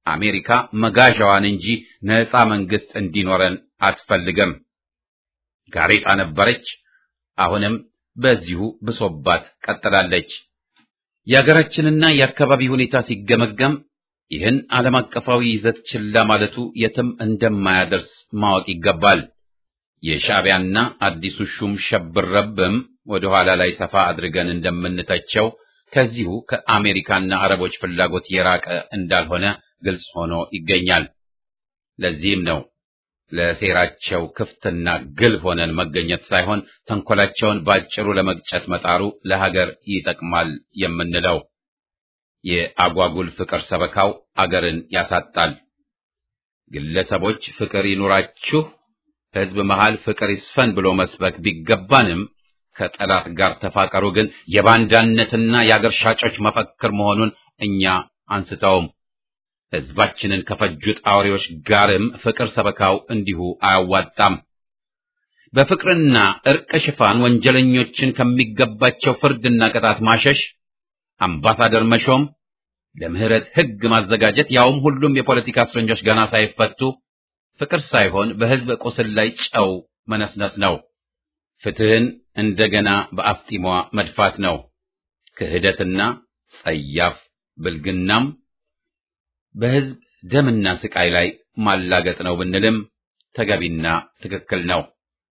አሜሪካ መጋዣዋን እንጂ ነፃ መንግስት እንዲኖረን አትፈልግም። ጋሬጣ ነበረች፣ አሁንም በዚሁ ብሶባት ቀጥላለች። የሀገራችንና የአካባቢ ሁኔታ ሲገመገም ይህን ዓለም አቀፋዊ ይዘት ችላ ማለቱ የትም እንደማያደርስ ማወቅ ይገባል። የሻዕቢያና አዲሱ ሹም ሸብረብም ወደ ኋላ ላይ ሰፋ አድርገን እንደምንተቸው ከዚሁ ከአሜሪካና አረቦች ፍላጎት የራቀ እንዳልሆነ ግልጽ ሆኖ ይገኛል። ለዚህም ነው ለሴራቸው ክፍትና ግልብ ሆነን መገኘት ሳይሆን ተንኮላቸውን ባጭሩ ለመግጨት መጣሩ ለሀገር ይጠቅማል የምንለው። የአጓጉል ፍቅር ሰበካው አገርን ያሳጣል። ግለሰቦች ፍቅር ይኑራችሁ፣ ሕዝብ መሃል ፍቅር ይስፈን ብሎ መስበክ ቢገባንም ከጠላት ጋር ተፋቀሩ ግን የባንዳነትና የአገር ሻጮች መፈክር መሆኑን እኛ አንስተውም። ሕዝባችንን ከፈጁት አውሬዎች ጋርም ፍቅር ሰበካው እንዲሁ አያዋጣም። በፍቅርና እርቅ ሽፋን ወንጀለኞችን ከሚገባቸው ፍርድና ቅጣት ማሸሽ፣ አምባሳደር መሾም፣ ለምህረት ሕግ ማዘጋጀት፣ ያውም ሁሉም የፖለቲካ እስረኞች ገና ሳይፈቱ ፍቅር ሳይሆን በሕዝብ ቁስል ላይ ጨው መነስነስ ነው። ፍትህን እንደገና በአፍጢሟ መድፋት ነው። ክህደትና ጸያፍ ብልግናም በሕዝብ ደምና ስቃይ ላይ ማላገጥ ነው ብንልም ተገቢና ትክክል ነው።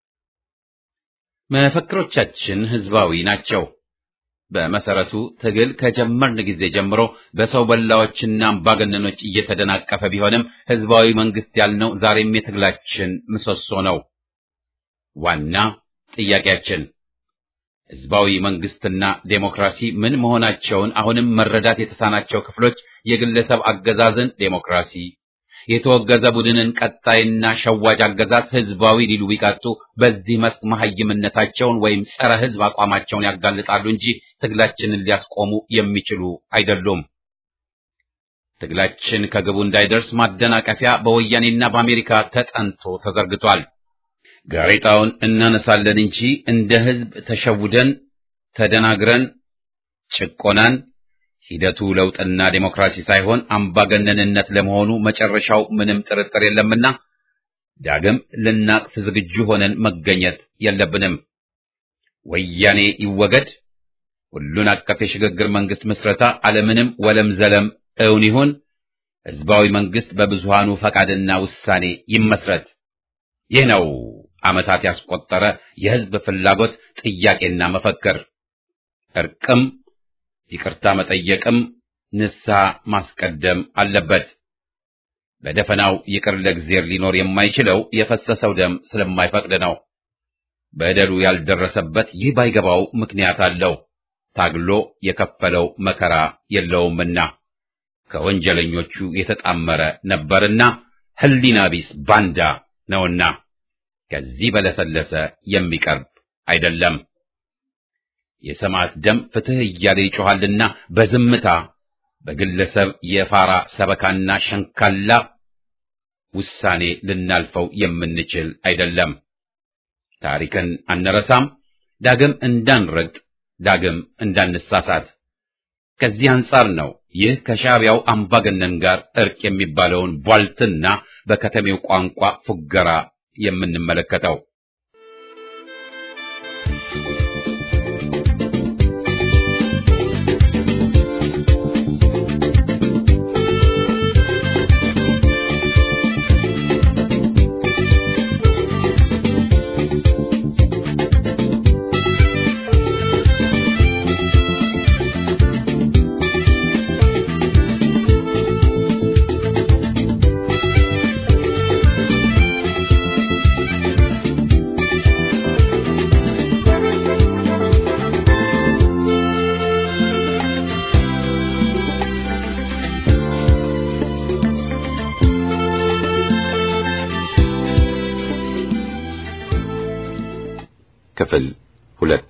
መፈክሮቻችን ሕዝባዊ ናቸው። በመሰረቱ ትግል ከጀመርን ጊዜ ጀምሮ በሰው በላዎችና አምባገነኖች እየተደናቀፈ ቢሆንም ሕዝባዊ መንግስት ያልነው ዛሬም የትግላችን ምሰሶ ነው። ዋና ጥያቄያችን ሕዝባዊ መንግስትና ዴሞክራሲ ምን መሆናቸውን አሁንም መረዳት የተሳናቸው ክፍሎች የግለሰብ አገዛዝን ዴሞክራሲ፣ የተወገዘ ቡድንን ቀጣይና ሸዋጅ አገዛዝ ሕዝባዊ ሊሉ ቢቃጡ በዚህ መስክ መሐይምነታቸውን ወይም ጸረ ሕዝብ አቋማቸውን ያጋልጣሉ እንጂ ትግላችንን ሊያስቆሙ የሚችሉ አይደሉም። ትግላችን ከግቡ እንዳይደርስ ማደናቀፊያ በወያኔና በአሜሪካ ተጠንቶ ተዘርግቷል። ጋሬጣውን እናነሳለን እንጂ እንደ ሕዝብ ተሸውደን ተደናግረን ጭቆናን ሂደቱ ለውጥና ዴሞክራሲ ሳይሆን አምባገነንነት ለመሆኑ መጨረሻው ምንም ጥርጥር የለምና ዳግም ልናቅፍ ዝግጁ ሆነን መገኘት የለብንም። ወያኔ ይወገድ፣ ሁሉን አቀፍ የሽግግር መንግስት ምስረታ አለምንም ወለም ዘለም እውን ይሁን፣ ሕዝባዊ መንግስት በብዙሃኑ ፈቃድና ውሳኔ ይመስረት። ይህ ነው ዓመታት ያስቆጠረ የሕዝብ ፍላጎት ጥያቄና መፈክር። እርቅም ይቅርታ መጠየቅም ንስሐ ማስቀደም አለበት። በደፈናው ይቅር ለእግዚአብሔር ሊኖር የማይችለው የፈሰሰው ደም ስለማይፈቅድ ነው። በደሉ ያልደረሰበት ይህ ባይገባው ምክንያት አለው። ታግሎ የከፈለው መከራ የለውምና ከወንጀለኞቹ የተጣመረ ነበርና ሕሊና ቢስ ባንዳ ነውና ከዚህ በለሰለሰ የሚቀርብ አይደለም። የሰማዕት ደም ፍትሕ እያለ ይጮኻልና በዝምታ በግለሰብ የፋራ ሰበካና ሸንካላ ውሳኔ ልናልፈው የምንችል አይደለም። ታሪክን አንረሳም። ዳግም እንዳንረግጥ፣ ዳግም እንዳንሳሳት። ከዚህ አንጻር ነው ይህ ከሻዕቢያው አምባገነን ጋር እርቅ የሚባለውን ቧልትና በከተሜው ቋንቋ ፉገራ የምንመለከተው። ክፍል ሁለት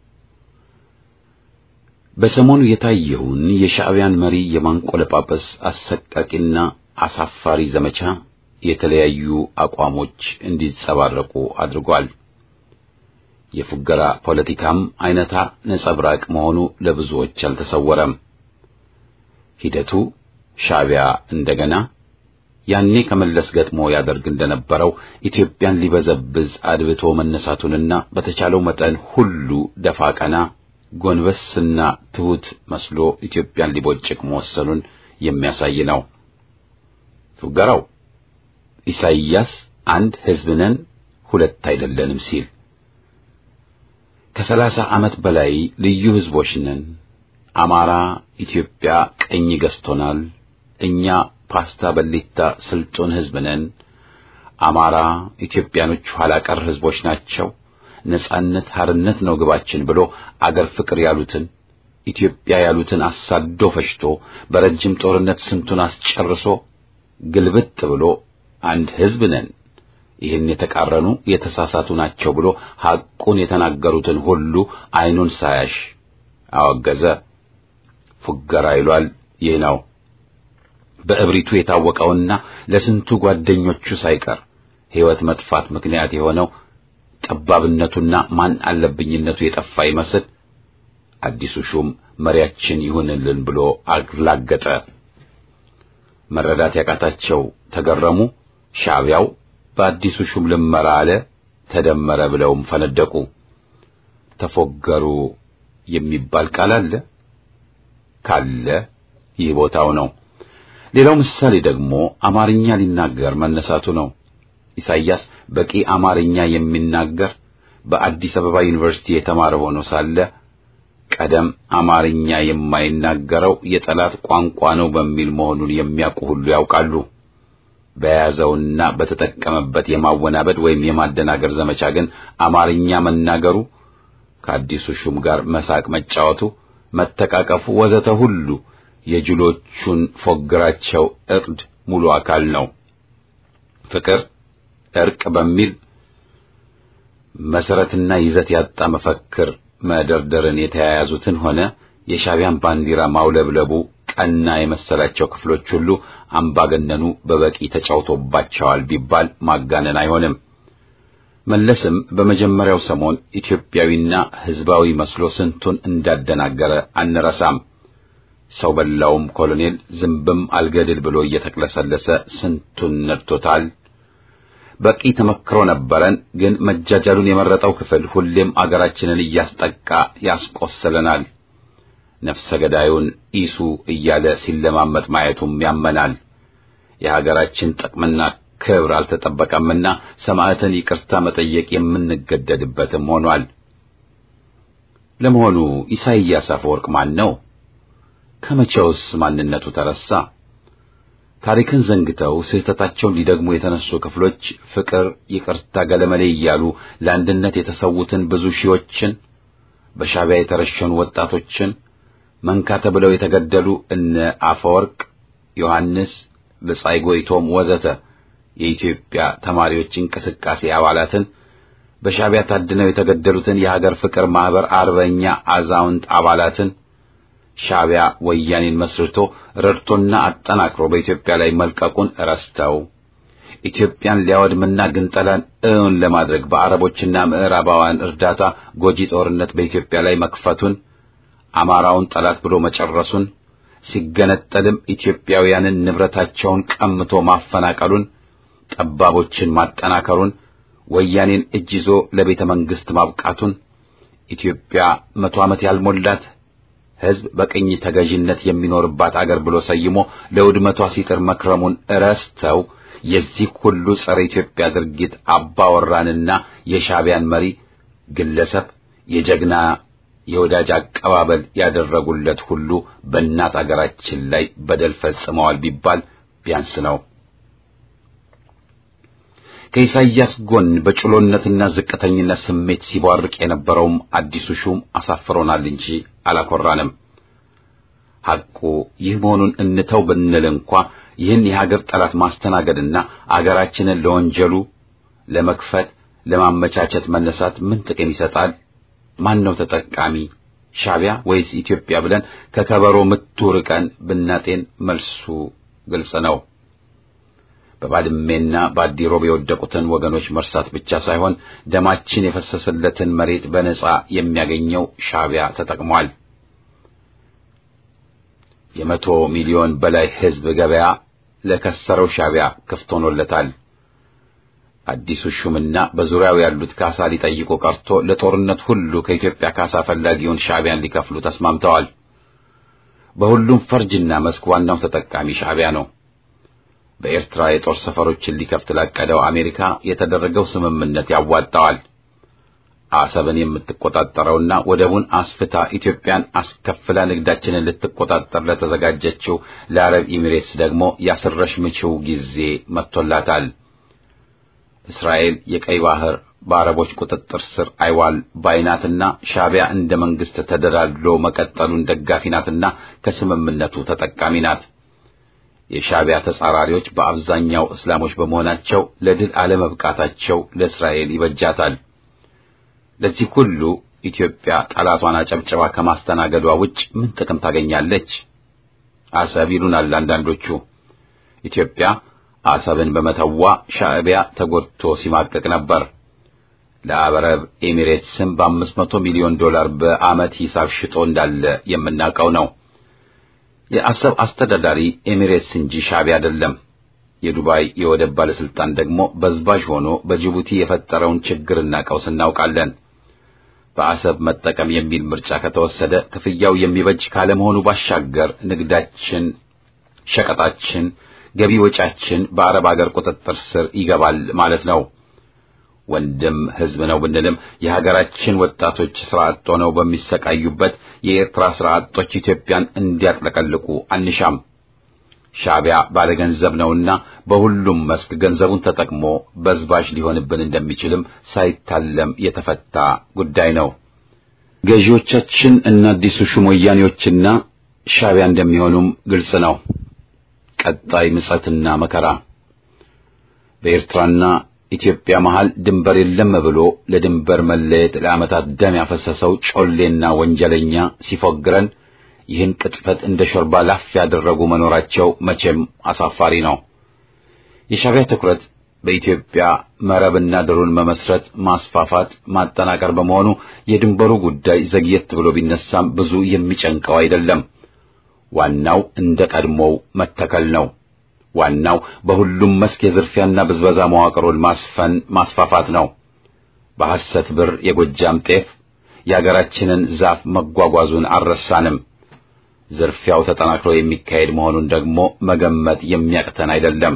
በሰሞኑ የታየውን የሻዕቢያን መሪ የማንቆለጳጰስ አሰቃቂና አሳፋሪ ዘመቻ የተለያዩ አቋሞች እንዲጸባረቁ አድርጓል። የፉገራ ፖለቲካም አይነታ ነጸብራቅ መሆኑ ለብዙዎች አልተሰወረም። ሂደቱ ሻዕቢያ እንደገና ያኔ ከመለስ ገጥሞ ያደርግ እንደነበረው ኢትዮጵያን ሊበዘብዝ አድብቶ መነሳቱንና በተቻለው መጠን ሁሉ ደፋ ቀና ጎንበስና ትሑት መስሎ ኢትዮጵያን ሊቦጭቅ መወሰኑን የሚያሳይ ነው። ፉገራው ኢሳይያስ አንድ ሕዝብ ነን ሁለት አይደለንም ሲል ከሰላሳ ዓመት በላይ ልዩ ሕዝቦች ነን፣ አማራ ኢትዮጵያ ቀኝ ገዝቶናል፣ እኛ ፓስታ በሊታ ስልጡን ሕዝብ ነን፣ አማራ ኢትዮጵያኖች ኋላ ቀር ሕዝቦች ናቸው፣ ነጻነት ሀርነት ነው ግባችን ብሎ አገር ፍቅር ያሉትን ኢትዮጵያ ያሉትን አሳዶ ፈሽቶ በረጅም ጦርነት ስንቱን አስጨርሶ ግልብጥ ብሎ አንድ ሕዝብ ነን ይህን የተቃረኑ የተሳሳቱ ናቸው ብሎ ሐቁን የተናገሩትን ሁሉ ዓይኑን ሳያሽ አወገዘ። ፉገራ ይሏል። ይህ ነው በእብሪቱ የታወቀውና ለስንቱ ጓደኞቹ ሳይቀር ሕይወት መጥፋት ምክንያት የሆነው ጠባብነቱና ማን አለብኝነቱ የጠፋ ይመስል አዲሱ ሹም መሪያችን ይሁንልን ብሎ አላገጠ። መረዳት ያቃታቸው ተገረሙ። ሻዕቢያው በአዲሱ ሹም ልመራ አለ ተደመረ ብለውም ፈነደቁ። ተፎገሩ የሚባል ቃል አለ ካለ ይህ ቦታው ነው። ሌላው ምሳሌ ደግሞ አማርኛ ሊናገር መነሳቱ ነው። ኢሳይያስ በቂ አማርኛ የሚናገር በአዲስ አበባ ዩኒቨርሲቲ የተማረ ሆኖ ሳለ ቀደም አማርኛ የማይናገረው የጠላት ቋንቋ ነው በሚል መሆኑን የሚያውቁ ሁሉ ያውቃሉ። በያዘውና በተጠቀመበት የማወናበድ ወይም የማደናገር ዘመቻ ግን አማርኛ መናገሩ ከአዲሱ ሹም ጋር መሳቅ መጫወቱ፣ መተቃቀፉ ወዘተ ሁሉ የጅሎቹን ፎግራቸው እቅድ ሙሉ አካል ነው። ፍቅር፣ እርቅ በሚል መሰረትና ይዘት ያጣ መፈክር መደርደርን የተያያዙትን ሆነ የሻዕቢያን ባንዲራ ማውለብለቡ ቀና የመሰላቸው ክፍሎች ሁሉ አምባገነኑ በበቂ ተጫውቶባቸዋል ቢባል ማጋነን አይሆንም። መለስም በመጀመሪያው ሰሞን ኢትዮጵያዊና ሕዝባዊ መስሎ ስንቱን እንዳደናገረ አንረሳም። ሰው በላውም ኮሎኔል ዝንብም አልገድል ብሎ እየተቅለሰለሰ ስንቱን ነድቶታል። በቂ ተመክሮ ነበረን። ግን መጃጃሉን የመረጠው ክፍል ሁሌም አገራችንን እያስጠቃ ያስቆስለናል። ነፍሰ ገዳዩን ኢሱ እያለ ሲለማመጥ ማየቱም ያመናል። የሀገራችን ጥቅምና ክብር አልተጠበቀምና ሰማዕትን ይቅርታ መጠየቅ የምንገደድበትም ሆኗል። ለመሆኑ ኢሳይያስ አፈወርቅ ማን ነው? ከመቼውስ ማንነቱ ተረሳ? ታሪክን ዘንግተው ስህተታቸውን ሊደግሙ የተነሱ ክፍሎች ፍቅር፣ ይቅርታ፣ ገለመሌ እያሉ ለአንድነት የተሰዉትን ብዙ ሺዎችን በሻዕቢያ የተረሸኑ ወጣቶችን መንካ ተብለው የተገደሉ እነ አፈወርቅ ዮሐንስ፣ ብጻይ ጎይቶም ወዘተ የኢትዮጵያ ተማሪዎች እንቅስቃሴ አባላትን በሻዕቢያ ታድነው የተገደሉትን የሀገር ፍቅር ማህበር አርበኛ አዛውንት አባላትን ሻዕቢያ ወያኔን መስርቶ ረድቶና አጠናክሮ በኢትዮጵያ ላይ መልቀቁን ረስተው ኢትዮጵያን ሊያወድምና ግንጠላን እውን ለማድረግ በአረቦችና ምዕራባውያን እርዳታ ጎጂ ጦርነት በኢትዮጵያ ላይ መክፈቱን አማራውን ጠላት ብሎ መጨረሱን ሲገነጠልም ኢትዮጵያውያንን ንብረታቸውን ቀምቶ ማፈናቀሉን ጠባቦችን ማጠናከሩን ወያኔን እጅ ይዞ ለቤተ መንግሥት ማብቃቱን ኢትዮጵያ መቶ ዓመት ያልሞላት ሕዝብ በቅኝ ተገዥነት የሚኖርባት አገር ብሎ ሰይሞ ለውድመቷ ሲጥር መክረሙን ረስተው የዚህ ሁሉ ጸረ ኢትዮጵያ ድርጊት አባወራንና የሻዕቢያን መሪ ግለሰብ የጀግና የወዳጅ አቀባበል ያደረጉለት ሁሉ በእናት አገራችን ላይ በደል ፈጽመዋል ቢባል ቢያንስ ነው። ከኢሳይያስ ጎን በጭሎነትና ዝቅተኝነት ስሜት ሲቧርቅ የነበረውም አዲሱ ሹም አሳፍሮናል እንጂ አላኮራንም። ሐቁ ይህ መሆኑን እንተው ብንል እንኳ ይህን የሀገር ጠላት ማስተናገድና አገራችንን ለወንጀሉ ለመክፈት ለማመቻቸት መነሳት ምን ጥቅም ይሰጣል? ማን ነው ተጠቃሚ? ሻዕቢያ ወይስ ኢትዮጵያ ብለን ከከበሮ ምቱ ርቀን ብናጤን መልሱ ግልጽ ነው። በባድሜና በአዲሮብ የወደቁትን ወገኖች መርሳት ብቻ ሳይሆን ደማችን የፈሰሰለትን መሬት በነጻ የሚያገኘው ሻዕቢያ ተጠቅሟል። የመቶ ሚሊዮን በላይ ሕዝብ ገበያ ለከሰረው ሻዕቢያ ክፍት ሆኖለታል። አዲሱ ሹምና በዙሪያው ያሉት ካሳ ሊጠይቁ ቀርቶ ለጦርነት ሁሉ ከኢትዮጵያ ካሳ ፈላጊውን ሻዕቢያን ሊከፍሉ ተስማምተዋል። በሁሉም ፈርጅና መስክ ዋናው ተጠቃሚ ሻዕቢያ ነው። በኤርትራ የጦር ሰፈሮችን ሊከፍት ላቀደው አሜሪካ የተደረገው ስምምነት ያዋጣዋል። አሰብን የምትቆጣጠረውና ወደቡን አስፍታ ኢትዮጵያን አስከፍላ ንግዳችንን ልትቆጣጠር ለተዘጋጀችው ለአረብ ኤሚሬትስ ደግሞ ያስረሽ ምችው ጊዜ መጥቶላታል። እስራኤል የቀይ ባህር በአረቦች ቁጥጥር ስር አይዋል ባይናትና ሻዕቢያ እንደ መንግስት ተደላድሎ መቀጠሉን ደጋፊ ናትና ከስምምነቱ ተጠቃሚ ናት። የሻዕቢያ ተጻራሪዎች በአብዛኛው እስላሞች በመሆናቸው ለድል አለመብቃታቸው ለእስራኤል ይበጃታል። ለዚህ ሁሉ ኢትዮጵያ ጠላቷን አጨብጨባ ከማስተናገዷ ውጭ ምን ጥቅም ታገኛለች? አሰብ ይሉናል አንዳንዶቹ። ኢትዮጵያ አሰብን በመተዋ ሻዕቢያ ተጎድቶ ሲማቀቅ ነበር። ለአረብ ኤሚሬትስም በአምስት መቶ ሚሊዮን ዶላር በዓመት ሂሳብ ሽጦ እንዳለ የምናውቀው ነው። የአሰብ አስተዳዳሪ ኤሚሬትስ እንጂ ሻዕቢያ አይደለም። የዱባይ የወደብ ባለስልጣን ደግሞ በዝባዥ ሆኖ በጅቡቲ የፈጠረውን ችግርና ቀውስ እናውቃለን። በአሰብ መጠቀም የሚል ምርጫ ከተወሰደ ክፍያው የሚበጅ ካለመሆኑ ባሻገር ንግዳችን፣ ሸቀጣችን፣ ገቢ ወጫችን በአረብ አገር ቁጥጥር ስር ይገባል ማለት ነው። ወንድም ሕዝብ ነው ብንልም የሀገራችን ወጣቶች ስራ አጥ ሆነው በሚሰቃዩበት የኤርትራ ስራ አጦች ኢትዮጵያን እንዲያጥለቀልቁ አንሻም። ሻዕቢያ ባለገንዘብ ነውና በሁሉም መስክ ገንዘቡን ተጠቅሞ በዝባዥ ሊሆንብን እንደሚችልም ሳይታለም የተፈታ ጉዳይ ነው። ገዢዎቻችን እና አዲሱ ሹም ወያኔዎችና ሻዕቢያ እንደሚሆኑም ግልጽ ነው። ቀጣይ ምጸትና መከራ በኤርትራና ኢትዮጵያ መሃል ድንበር የለም ብሎ ለድንበር መለየት ለዓመታት ደም ያፈሰሰው ጮሌና ወንጀለኛ ሲፎግረን ይህን ቅጥፈት እንደ ሾርባ ላፍ ያደረጉ መኖራቸው መቼም አሳፋሪ ነው። የሻዕቢያ ትኩረት በኢትዮጵያ መረብና ድሩን መመስረት፣ ማስፋፋት፣ ማጠናቀር በመሆኑ የድንበሩ ጉዳይ ዘግየት ብሎ ቢነሳም ብዙ የሚጨንቀው አይደለም። ዋናው እንደ ቀድሞው መተከል ነው። ዋናው በሁሉም መስክ የዝርፊያና ብዝበዛ መዋቅሩን ማስፈን ማስፋፋት ነው። በሐሰት ብር የጎጃም ጤፍ የአገራችንን ዛፍ መጓጓዙን አልረሳንም። ዝርፊያው ተጠናክሮ የሚካሄድ መሆኑን ደግሞ መገመት የሚያቅተን አይደለም።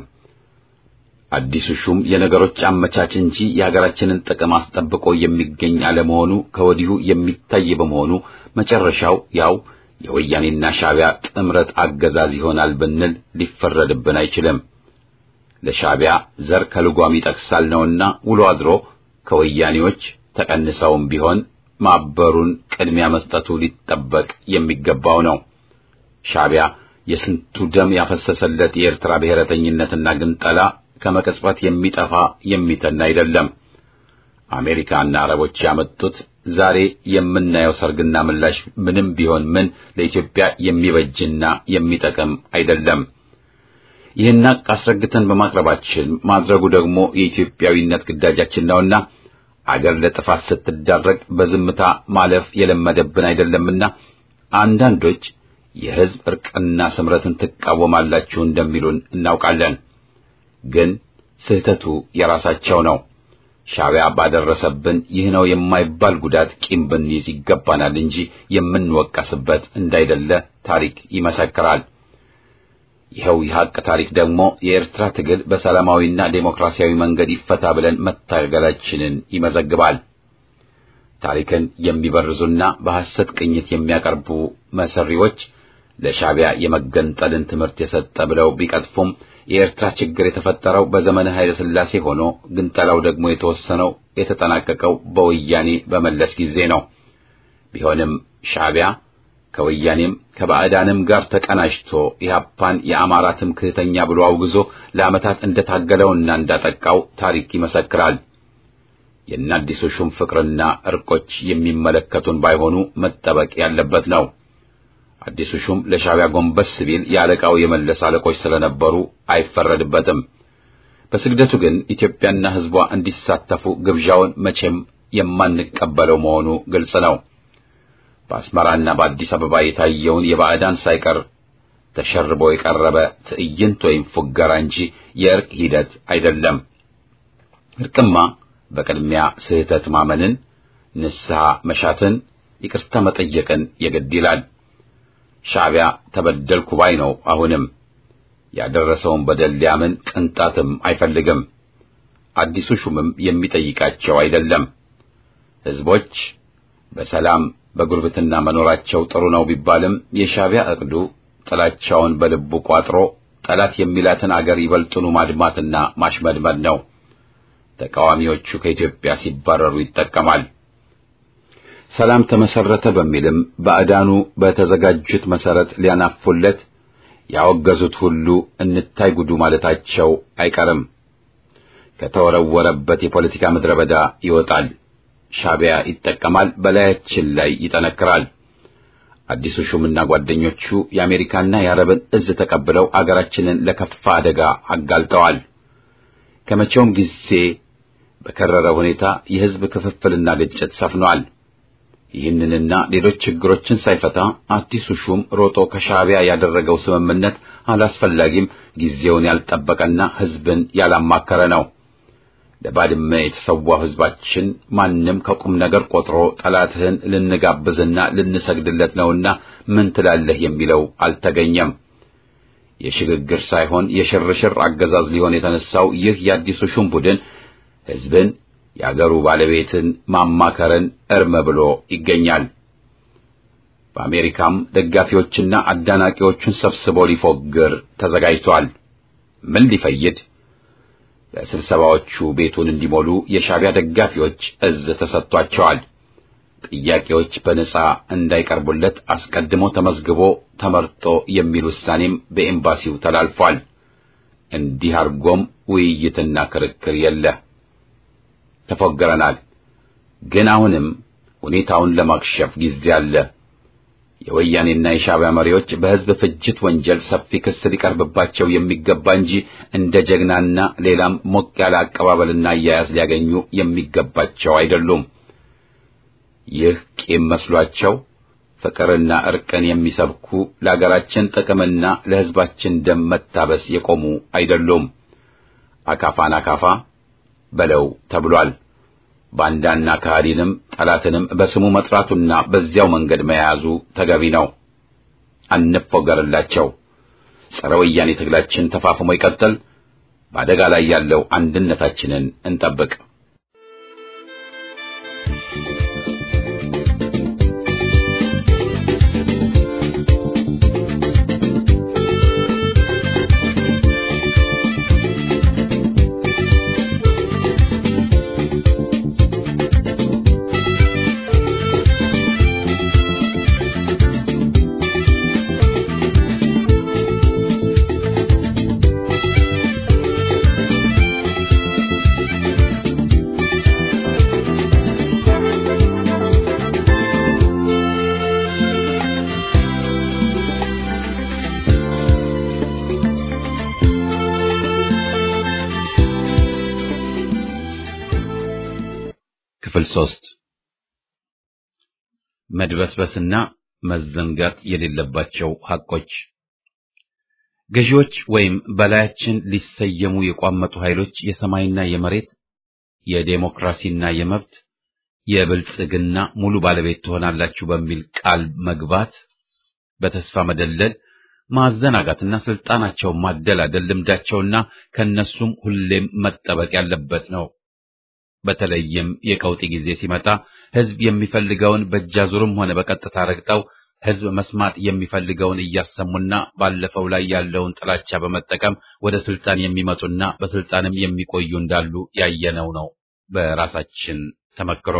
አዲሱ ሹም የነገሮች አመቻች እንጂ የሀገራችንን ጥቅም አስጠብቆ የሚገኝ አለመሆኑ ከወዲሁ የሚታይ በመሆኑ መጨረሻው ያው የወያኔና ሻዕቢያ ጥምረት አገዛዝ ይሆናል ብንል ሊፈረድብን አይችልም። ለሻዕቢያ ዘር ከልጓም ይጠቅሳል ነውና ውሎ አድሮ ከወያኔዎች ተቀንሰውም ቢሆን ማበሩን ቅድሚያ መስጠቱ ሊጠበቅ የሚገባው ነው። ሻዕቢያ የስንቱ ደም ያፈሰሰለት የኤርትራ ብሔረተኝነትና ግንጠላ ከመቀጽበት የሚጠፋ የሚተን አይደለም። አሜሪካና አረቦች ያመጡት ዛሬ የምናየው ሰርግና ምላሽ ምንም ቢሆን ምን ለኢትዮጵያ የሚበጅና የሚጠቅም አይደለም። ይህን ሐቅ አስረግተን በማቅረባችን ማድረጉ ደግሞ የኢትዮጵያዊነት ግዳጃችን ነውና አገር ለጥፋት ስትዳረግ በዝምታ ማለፍ የለመደብን አይደለምና አንዳንዶች የሕዝብ እርቅና ስምረትን ትቃወማላችሁ እንደሚሉን እናውቃለን። ግን ስህተቱ የራሳቸው ነው። ሻዕቢያ ባደረሰብን ይህ ነው የማይባል ጉዳት ቂም ብንይዝ ይገባናል እንጂ የምንወቀስበት እንዳይደለ ታሪክ ይመሰክራል። ይኸው የሐቅ ታሪክ ደግሞ የኤርትራ ትግል በሰላማዊና ዴሞክራሲያዊ መንገድ ይፈታ ብለን መታገላችንን ይመዘግባል። ታሪክን የሚበርዙና በሐሰት ቅኝት የሚያቀርቡ መሰሪዎች ለሻዕቢያ የመገንጠልን ትምህርት የሰጠ ብለው ቢቀጥፉም የኤርትራ ችግር የተፈጠረው በዘመነ ኃይለ ሥላሴ ሆኖ ግንጠላው ደግሞ የተወሰነው የተጠናቀቀው በወያኔ በመለስ ጊዜ ነው። ቢሆንም ሻዕቢያ ከወያኔም ከባዕዳንም ጋር ተቀናጅቶ ኢህአፓን የአማራ ትምክህተኛ ብሎ አውግዞ ለዓመታት እንደታገለውና እንዳጠቃው ታሪክ ይመሰክራል። የአዲሱ ሹም ፍቅርና እርቆች የሚመለከቱን ባይሆኑ መጠበቅ ያለበት ነው። አዲሱ ሹም ለሻዕቢያ ጎንበስ ቢል የአለቃው የመለስ አለቆች ስለነበሩ አይፈረድበትም። በስግደቱ ግን ኢትዮጵያና ሕዝቧ እንዲሳተፉ ግብዣውን መቼም የማንቀበለው መሆኑ ግልጽ ነው። በአስመራና በአዲስ አበባ የታየውን የባዕዳን ሳይቀር ተሸርቦ የቀረበ ትዕይንት ወይም ፉገራ እንጂ የእርቅ ሂደት አይደለም። እርቅማ በቅድሚያ ስህተት ማመንን፣ ንስሐ መሻትን፣ ይቅርታ መጠየቅን የግድ ይላል። ሻዕቢያ ተበደልኩ ባይ ነው። አሁንም ያደረሰውን በደል ሊያምን ቅንጣትም አይፈልግም። አዲሱ ሹምም የሚጠይቃቸው አይደለም። ሕዝቦች በሰላም በጉርብትና መኖራቸው ጥሩ ነው ቢባልም የሻዕቢያ ዕቅዱ ጥላቻውን በልቡ ቋጥሮ ጠላት የሚላትን አገር ይበልጥኑ ማድማትና ማሽመድመድ ነው። ተቃዋሚዎቹ ከኢትዮጵያ ሲባረሩ ይጠቀማል። ሰላም ተመሰረተ በሚልም ባዕዳኑ በተዘጋጁት መሰረት ሊያናፉለት ያወገዙት ሁሉ እንታይ ጉዱ ማለታቸው አይቀርም። ከተወረወረበት የፖለቲካ ምድረ በዳ ይወጣል። ሻዕቢያ ይጠቀማል፣ በላያችን ላይ ይጠነክራል። አዲሱ ሹምና ጓደኞቹ የአሜሪካና የአረብን እዝ ተቀብለው አገራችንን ለከፋ አደጋ አጋልጠዋል። ከመቼውም ጊዜ በከረረ ሁኔታ የሕዝብ ክፍፍልና ግጭት ሰፍኗል። ይህንንና ሌሎች ችግሮችን ሳይፈታ አዲሱ ሹም ሮጦ ከሻዕቢያ ያደረገው ስምምነት አላስፈላጊም፣ ጊዜውን ያልጠበቀና ሕዝብን ያላማከረ ነው። ለባድመ የተሰዋው ሕዝባችን ማንም ከቁም ነገር ቆጥሮ ጠላትህን ልንጋብዝና ልንሰግድለት ነውና ምን ትላለህ የሚለው አልተገኘም። የሽግግር ሳይሆን የሽርሽር አገዛዝ ሊሆን የተነሳው ይህ የአዲሱ ሹም ቡድን ሕዝብን የአገሩ ባለቤትን ማማከርን እርም ብሎ ይገኛል። በአሜሪካም ደጋፊዎችና አዳናቂዎቹን ሰብስቦ ሊፎግር ተዘጋጅቷል። ምን ሊፈይድ? በስብሰባዎቹ ቤቱን እንዲሞሉ የሻዕቢያ ደጋፊዎች እዝ ተሰጥቷቸዋል። ጥያቄዎች በነጻ እንዳይቀርቡለት አስቀድሞ ተመዝግቦ ተመርጦ የሚል ውሳኔም በኤምባሲው ተላልፏል። እንዲህ አድርጎም ውይይትና ክርክር የለ። ተፎገረናል። ግን አሁንም ሁኔታውን ለማክሸፍ ጊዜ አለ። የወያኔና የሻዕቢያ መሪዎች በሕዝብ ፍጅት ወንጀል ሰፊ ክስ ሊቀርብባቸው የሚገባ እንጂ እንደ ጀግናና ሌላም ሞቅ ያለ አቀባበልና አያያዝ ሊያገኙ የሚገባቸው አይደሉም። ይህ ቂም መስሏቸው ፍቅርና እርቅን የሚሰብኩ ለአገራችን ጥቅምና ለሕዝባችን ደም መታበስ የቆሙ አይደሉም። አካፋን አካፋ በለው ተብሏል። ባንዳና ከሃዲንም ጠላትንም በስሙ መጥራቱና በዚያው መንገድ መያዙ ተገቢ ነው። አንፎገርላቸው። ጸረ ወያኔ ትግላችን ተፋፍሞ ይቀጥል። በአደጋ ላይ ያለው አንድነታችንን እንጠብቅ። ክፍል ሶስት መድበስበስና መዘንጋት የሌለባቸው ሐቆች ገዢዎች ወይም በላያችን ሊሰየሙ የቋመጡ ኃይሎች የሰማይና የመሬት የዴሞክራሲና የመብት የብልጽግና ሙሉ ባለቤት ትሆናላችሁ በሚል ቃል መግባት በተስፋ መደለል ማዘናጋትና ስልጣናቸውን ማደላደል ልምዳቸውና ከነሱም ሁሌም መጠበቅ ያለበት ነው። በተለይም የቀውጢ ጊዜ ሲመጣ ሕዝብ የሚፈልገውን በእጃዙርም ሆነ በቀጥታ ረግጠው ሕዝብ መስማት የሚፈልገውን እያሰሙና ባለፈው ላይ ያለውን ጥላቻ በመጠቀም ወደ ስልጣን የሚመጡና በስልጣንም የሚቆዩ እንዳሉ ያየነው ነው በራሳችን ተመክሮ።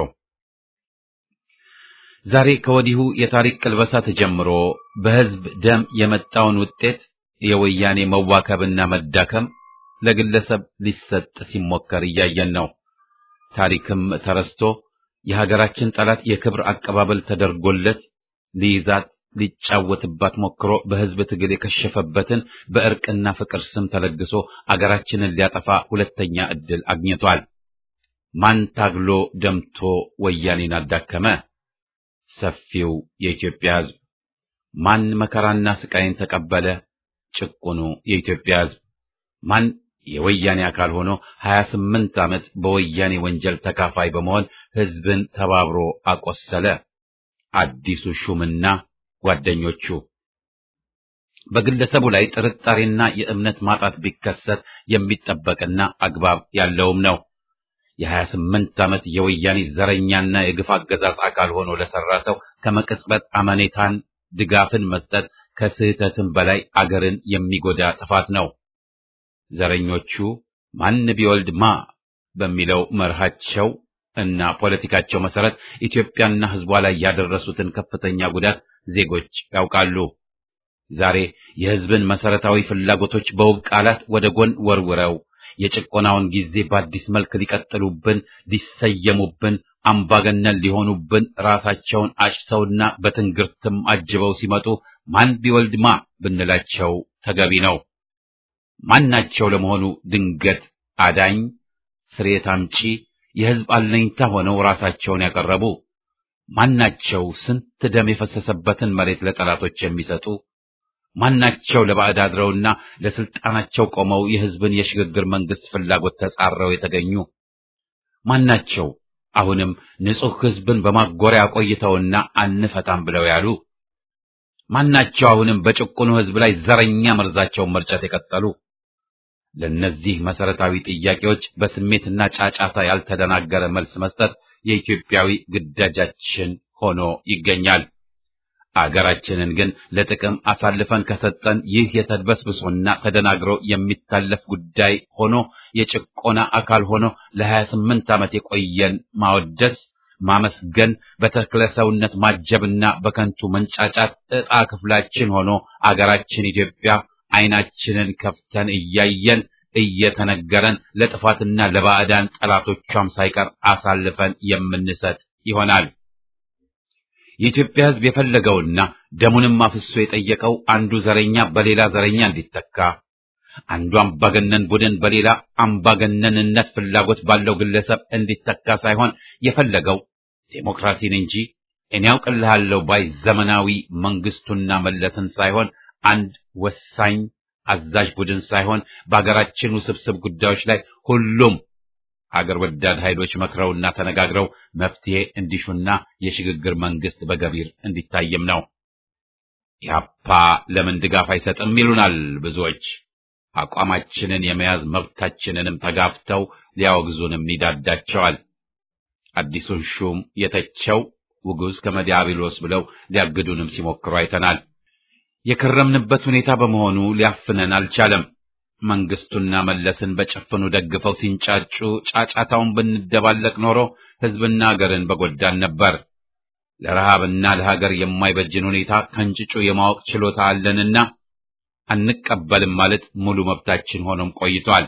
ዛሬ ከወዲሁ የታሪክ ቅልበሳ ተጀምሮ በሕዝብ ደም የመጣውን ውጤት የወያኔ መዋከብና መዳከም ለግለሰብ ሊሰጥ ሲሞከር እያየን ነው። ታሪክም ተረስቶ የሀገራችን ጠላት የክብር አቀባበል ተደርጎለት ሊይዛት ሊጫወትባት ሞክሮ በሕዝብ ትግል የከሸፈበትን በእርቅና ፍቅር ስም ተለግሶ አገራችንን ሊያጠፋ ሁለተኛ ዕድል አግኝቷል። ማን ታግሎ ደምቶ ወያኔን አዳከመ? ሰፊው የኢትዮጵያ ሕዝብ። ማን መከራና ስቃይን ተቀበለ? ጭቁኑ የኢትዮጵያ ሕዝብ። ማን የወያኔ አካል ሆኖ 28 ዓመት በወያኔ ወንጀል ተካፋይ በመሆን ሕዝብን ተባብሮ አቆሰለ? አዲሱ ሹምና ጓደኞቹ። በግለሰቡ ላይ ጥርጣሬና የእምነት ማጣት ቢከሰት የሚጠበቅና አግባብ ያለውም ነው። የሀያ ስምንት ዓመት የወያኔ ዘረኛና የግፍ አገዛዝ አካል ሆኖ ለሰራ ሰው ከመቅጽበት አመኔታን ድጋፍን መስጠት ከስህተትም በላይ አገርን የሚጎዳ ጥፋት ነው። ዘረኞቹ ማን ቢወልድ ማ በሚለው መርሃቸው እና ፖለቲካቸው መሰረት ኢትዮጵያና ሕዝቧ ላይ ያደረሱትን ከፍተኛ ጉዳት ዜጎች ያውቃሉ። ዛሬ የሕዝብን መሰረታዊ ፍላጎቶች በውብ ቃላት ወደ ጎን ወርውረው የጭቆናውን ጊዜ በአዲስ መልክ ሊቀጥሉብን፣ ሊሰየሙብን፣ አምባገነን ሊሆኑብን ራሳቸውን አጭተውና በትንግርትም አጅበው ሲመጡ ማን ቢወልድ ማ ብንላቸው ተገቢ ነው። ማናቸው ለመሆኑ ድንገት አዳኝ፣ ስርየት አምጪ፣ የሕዝብ አለኝታ ሆነው ራሳቸውን ያቀረቡ ማናቸው? ስንት ደም የፈሰሰበትን መሬት ለጠላቶች የሚሰጡ ማናቸው? ለባዕድ አድረውና ለስልጣናቸው ቆመው የሕዝብን የሽግግር መንግስት ፍላጎት ተጻረው የተገኙ ማናቸው? አሁንም ንጹሕ ሕዝብን በማጎሪያ ቆይተውና አንፈታም ብለው ያሉ ማናቸው? አሁንም በጭቁኑ ሕዝብ ላይ ዘረኛ መርዛቸውን መርጨት የቀጠሉ ለእነዚህ መሰረታዊ ጥያቄዎች በስሜትና ጫጫታ ያልተደናገረ መልስ መስጠት የኢትዮጵያዊ ግዳጃችን ሆኖ ይገኛል። አገራችንን ግን ለጥቅም አሳልፈን ከሰጠን ይህ የተድበስብሶና ተደናግሮ የሚታለፍ ጉዳይ ሆኖ የጭቆና አካል ሆኖ ለሀያ ስምንት ዓመት የቆየን ማወደስ፣ ማመስገን፣ በተክለ ሰውነት ማጀብና በከንቱ መንጫጫት ዕጣ ክፍላችን ሆኖ አገራችን ኢትዮጵያ ዓይናችንን ከፍተን እያየን እየተነገረን ለጥፋትና ለባዕዳን ጠላቶቿም ሳይቀር አሳልፈን የምንሰጥ ይሆናል። የኢትዮጵያ ሕዝብ የፈለገውና ደሙንም አፍሶ የጠየቀው አንዱ ዘረኛ በሌላ ዘረኛ እንዲተካ፣ አንዱ አምባገነን ቡድን በሌላ አምባገነንነት ፍላጎት ባለው ግለሰብ እንዲተካ ሳይሆን የፈለገው ዴሞክራሲን እንጂ እኔ ያውቅልሃለሁ ባይ ዘመናዊ መንግስቱና መለስን ሳይሆን አንድ ወሳኝ አዛዥ ቡድን ሳይሆን በአገራችን ውስብስብ ጉዳዮች ላይ ሁሉም አገር ወዳድ ኃይሎች መክረውና ተነጋግረው መፍትሄ እንዲሹና የሽግግር መንግስት በገቢር እንዲታይም ነው። ኢህአፓ ለምን ድጋፍ አይሰጥም ይሉናል ብዙዎች። አቋማችንን የመያዝ መብታችንንም ተጋፍተው ሊያወግዙንም ይዳዳቸዋል። አዲሱን ሹም የተቸው ውጉዝ ከመዲያብሎስ ብለው ሊያግዱንም ሲሞክሩ አይተናል። የከረምንበት ሁኔታ በመሆኑ ሊያፍነን አልቻለም። መንግስቱና መለስን በጭፍኑ ደግፈው ሲንጫጩ ጫጫታውን ብንደባለቅ ኖሮ ህዝብና ሀገርን በጎዳን ነበር። ለረሃብና ለሀገር የማይበጅን ሁኔታ ከንጭጩ የማወቅ ችሎታ አለንና አንቀበልም ማለት ሙሉ መብታችን ሆኖም ቆይቷል።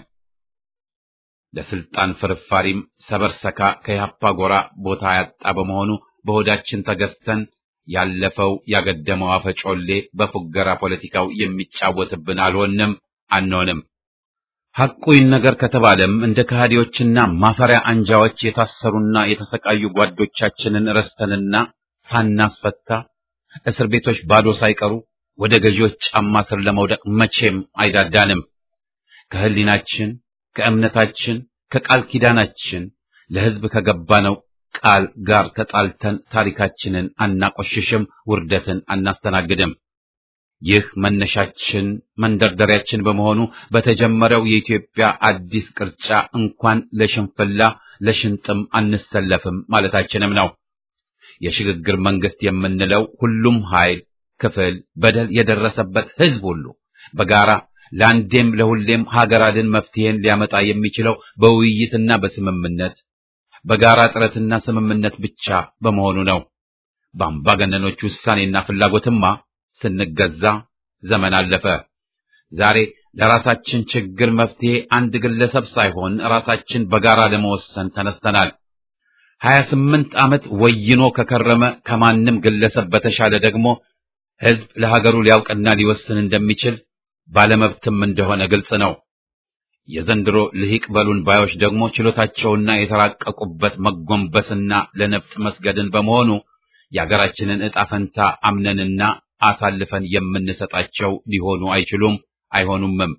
ለስልጣን ፍርፋሪም ሰበርሰካ ከያፓ ጎራ ቦታ ያጣ በመሆኑ በሆዳችን ተገዝተን ያለፈው ያገደመው አፈጮሌ በፉገራ ፖለቲካው የሚጫወትብን አልሆንም አንሆንም። ሐቁ ይነገር ከተባለም እንደ ከሃዲዎችና ማፈሪያ አንጃዎች የታሰሩና የተሰቃዩ ጓዶቻችንን ረስተንና ሳናስፈታ እስር ቤቶች ባዶ ሳይቀሩ ወደ ገዢዎች ጫማ ስር ለመውደቅ መቼም አይዳዳንም። ከህሊናችን፣ ከእምነታችን፣ ከቃል ኪዳናችን ለህዝብ ከገባነው ቃል ጋር ተጣልተን ታሪካችንን አናቆሽሽም፣ ውርደትን አናስተናግድም። ይህ መነሻችን መንደርደሪያችን በመሆኑ በተጀመረው የኢትዮጵያ አዲስ ቅርጫ እንኳን ለሽንፍላ ለሽንጥም አንሰለፍም ማለታችንም ነው። የሽግግር መንግስት የምንለው ሁሉም ኃይል፣ ክፍል፣ በደል የደረሰበት ህዝብ ሁሉ በጋራ ለአንዴም ለሁሌም ሀገር አድን መፍትሄን ሊያመጣ የሚችለው በውይይትና በስምምነት በጋራ ጥረትና ስምምነት ብቻ በመሆኑ ነው። በአምባገነኖች ውሳኔና ፍላጎትማ ስንገዛ ዘመን አለፈ። ዛሬ ለራሳችን ችግር መፍትሄ አንድ ግለሰብ ሳይሆን ራሳችን በጋራ ለመወሰን ተነስተናል። ሀያ ስምንት ዓመት ወይኖ ከከረመ ከማንም ግለሰብ በተሻለ ደግሞ ህዝብ ለሀገሩ ሊያውቅና ሊወስን እንደሚችል ባለመብትም እንደሆነ ግልጽ ነው። የዘንድሮ ልሂቅ በሉን ባዮች ደግሞ ችሎታቸውና የተራቀቁበት መጎንበስና ለነፍጥ መስገድን በመሆኑ የአገራችንን ዕጣ ፈንታ አምነንና አሳልፈን የምንሰጣቸው ሊሆኑ አይችሉም፣ አይሆኑምም።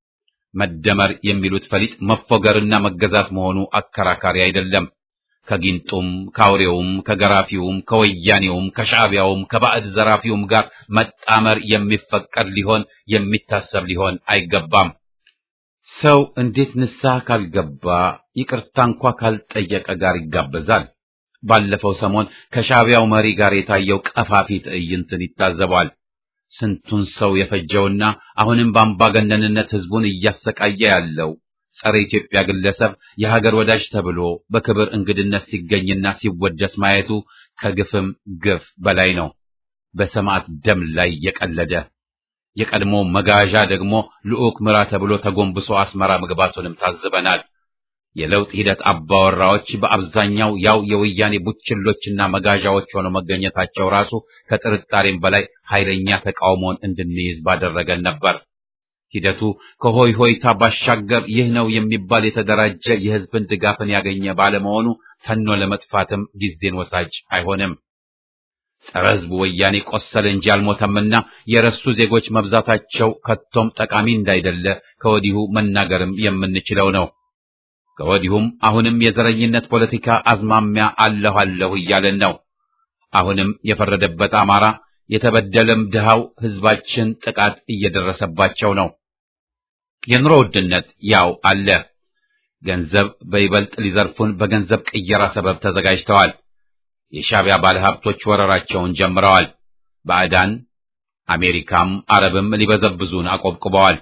መደመር የሚሉት ፈሊጥ መፎገርና መገዛት መሆኑ አከራካሪ አይደለም። ከጊንጡም ከአውሬውም ከገራፊውም ከወያኔውም ከሻዕቢያውም ከባዕድ ዘራፊውም ጋር መጣመር የሚፈቀድ ሊሆን የሚታሰብ ሊሆን አይገባም። ሰው እንዴት ንስሐ ካልገባ ይቅርታ እንኳ ካልጠየቀ ጋር ይጋበዛል? ባለፈው ሰሞን ከሻዕቢያው መሪ ጋር የታየው ቀፋፊ ትዕይንትን ይታዘባል። ስንቱን ሰው የፈጀውና አሁንም በአምባገነንነት ህዝቡን እያሰቃየ ያለው ጸረ ኢትዮጵያ ግለሰብ የሀገር ወዳጅ ተብሎ በክብር እንግድነት ሲገኝና ሲወደስ ማየቱ ከግፍም ግፍ በላይ ነው። በሰማዕት ደም ላይ የቀለደ የቀድሞ መጋዣ ደግሞ ልዑክ ምራ ተብሎ ተጎንብሶ አስመራ መግባቱንም ታዝበናል። የለውጥ ሂደት አባወራዎች በአብዛኛው ያው የወያኔ ቡችሎችና መጋዣዎች ሆነው መገኘታቸው ራሱ ከጥርጣሬም በላይ ኃይለኛ ተቃውሞን እንድንይዝ ባደረገን ነበር። ሂደቱ ከሆይ ሆይታ ባሻገር ይህ ነው የሚባል የተደራጀ የህዝብን ድጋፍን ያገኘ ባለመሆኑ ተኖ ለመጥፋትም ጊዜን ወሳጅ አይሆንም። ጸረ ህዝቡ ወያኔ ቆሰለ እንጂ አልሞተምና የረሱ ዜጎች መብዛታቸው ከቶም ጠቃሚ እንዳይደለ ከወዲሁ መናገርም የምንችለው ነው። ከወዲሁም አሁንም የዘረኝነት ፖለቲካ አዝማሚያ አለሁ አለሁ እያለን ነው። አሁንም የፈረደበት አማራ የተበደለም ድሃው ህዝባችን ጥቃት እየደረሰባቸው ነው። የኑሮ ውድነት ያው አለ። ገንዘብ በይበልጥ ሊዘርፉን በገንዘብ ቅየራ ሰበብ ተዘጋጅተዋል። የሻዕቢያ ባለሀብቶች ወረራቸውን ጀምረዋል። ባዕዳን አሜሪካም አረብም ሊበዘብዙን አቆብቁበዋል።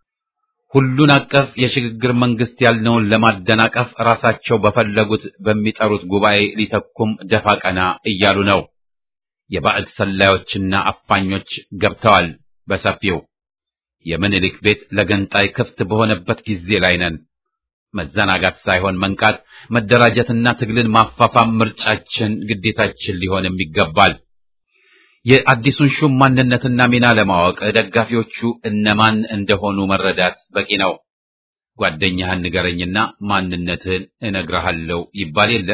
ሁሉን አቀፍ የሽግግር መንግስት ያልነውን ለማደናቀፍ ራሳቸው በፈለጉት በሚጠሩት ጉባኤ ሊተኩም ደፋ ቀና እያሉ ነው። የባዕድ ሰላዮችና አፋኞች ገብተዋል በሰፊው። የምኒልክ ቤት ለገንጣይ ክፍት በሆነበት ጊዜ ላይ ነን። መዘናጋት ሳይሆን መንቃት፣ መደራጀትና ትግልን ማፋፋም ምርጫችን፣ ግዴታችን ሊሆንም ይገባል። የአዲሱን ሹም ማንነትና ሚና ለማወቅ ደጋፊዎቹ እነማን እንደሆኑ መረዳት በቂ ነው። ጓደኛህን ንገረኝና ማንነትህን እነግርሃለሁ ይባል የለ።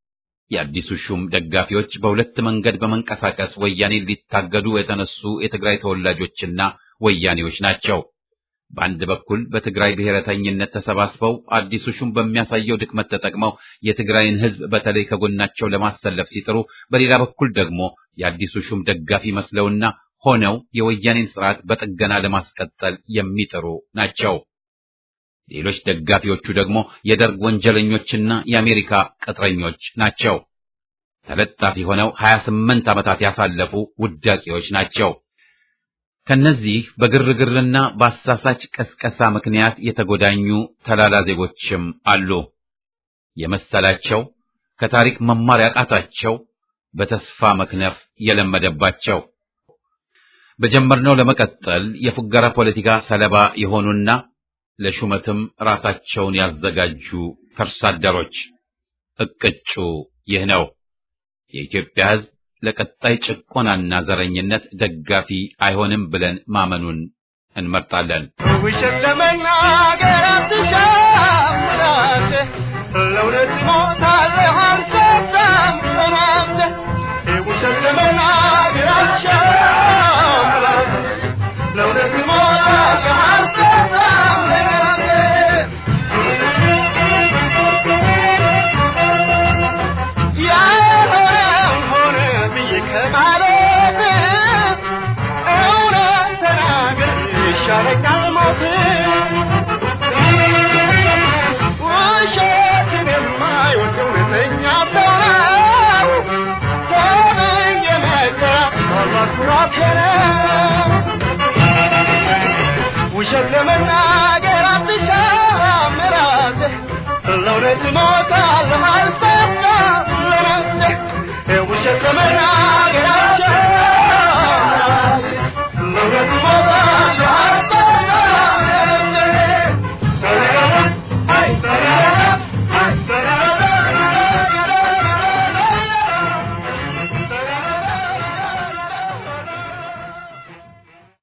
የአዲሱ ሹም ደጋፊዎች በሁለት መንገድ በመንቀሳቀስ ወያኔን ሊታገዱ የተነሱ የትግራይ ተወላጆችና ወያኔዎች ናቸው። በአንድ በኩል በትግራይ ብሔረተኝነት ተሰባስበው አዲሱ ሹም በሚያሳየው ድክመት ተጠቅመው የትግራይን ሕዝብ በተለይ ከጎናቸው ለማሰለፍ ሲጥሩ፣ በሌላ በኩል ደግሞ የአዲሱ ሹም ደጋፊ መስለውና ሆነው የወያኔን ስርዓት በጥገና ለማስቀጠል የሚጥሩ ናቸው። ሌሎች ደጋፊዎቹ ደግሞ የደርግ ወንጀለኞችና የአሜሪካ ቅጥረኞች ናቸው። ተለጣፊ ሆነው 28 ዓመታት ያሳለፉ ውዳቂዎች ናቸው። ከነዚህ በግርግርና በአሳሳች ቀስቀሳ ምክንያት የተጎዳኙ ተላላ ዜጎችም አሉ። የመሰላቸው ከታሪክ መማር ያቃታቸው በተስፋ መክነፍ የለመደባቸው በጀመርነው ለመቀጠል የፉገራ ፖለቲካ ሰለባ የሆኑና ለሹመትም ራሳቸውን ያዘጋጁ ከርሳ አደሮች እቅጩ ይህ ነው። የኢትዮጵያ ሕዝብ ለቀጣይ ጭቆናና ዘረኝነት ደጋፊ አይሆንም ብለን ማመኑን እንመርጣለን። ውሸት ለመናገር አትሻም ራስህ፣ ለእውነት ትሞታለህ አልሰጣም ራስህ። ውሸት ለመናገር አትሻም ራስህ፣ ለእውነት ትሞታለህ አልሰጣም ራስህ። ያልሆነ ብዬ ከማለት እውነት ተናገር ይሻለኛል ሞት። ውሸትን የማይወድ እውነተኛ ሰው ነው። ተመኝ የመጣ ምናልባት ኩራቴ ነው። ውሸት ለመናገር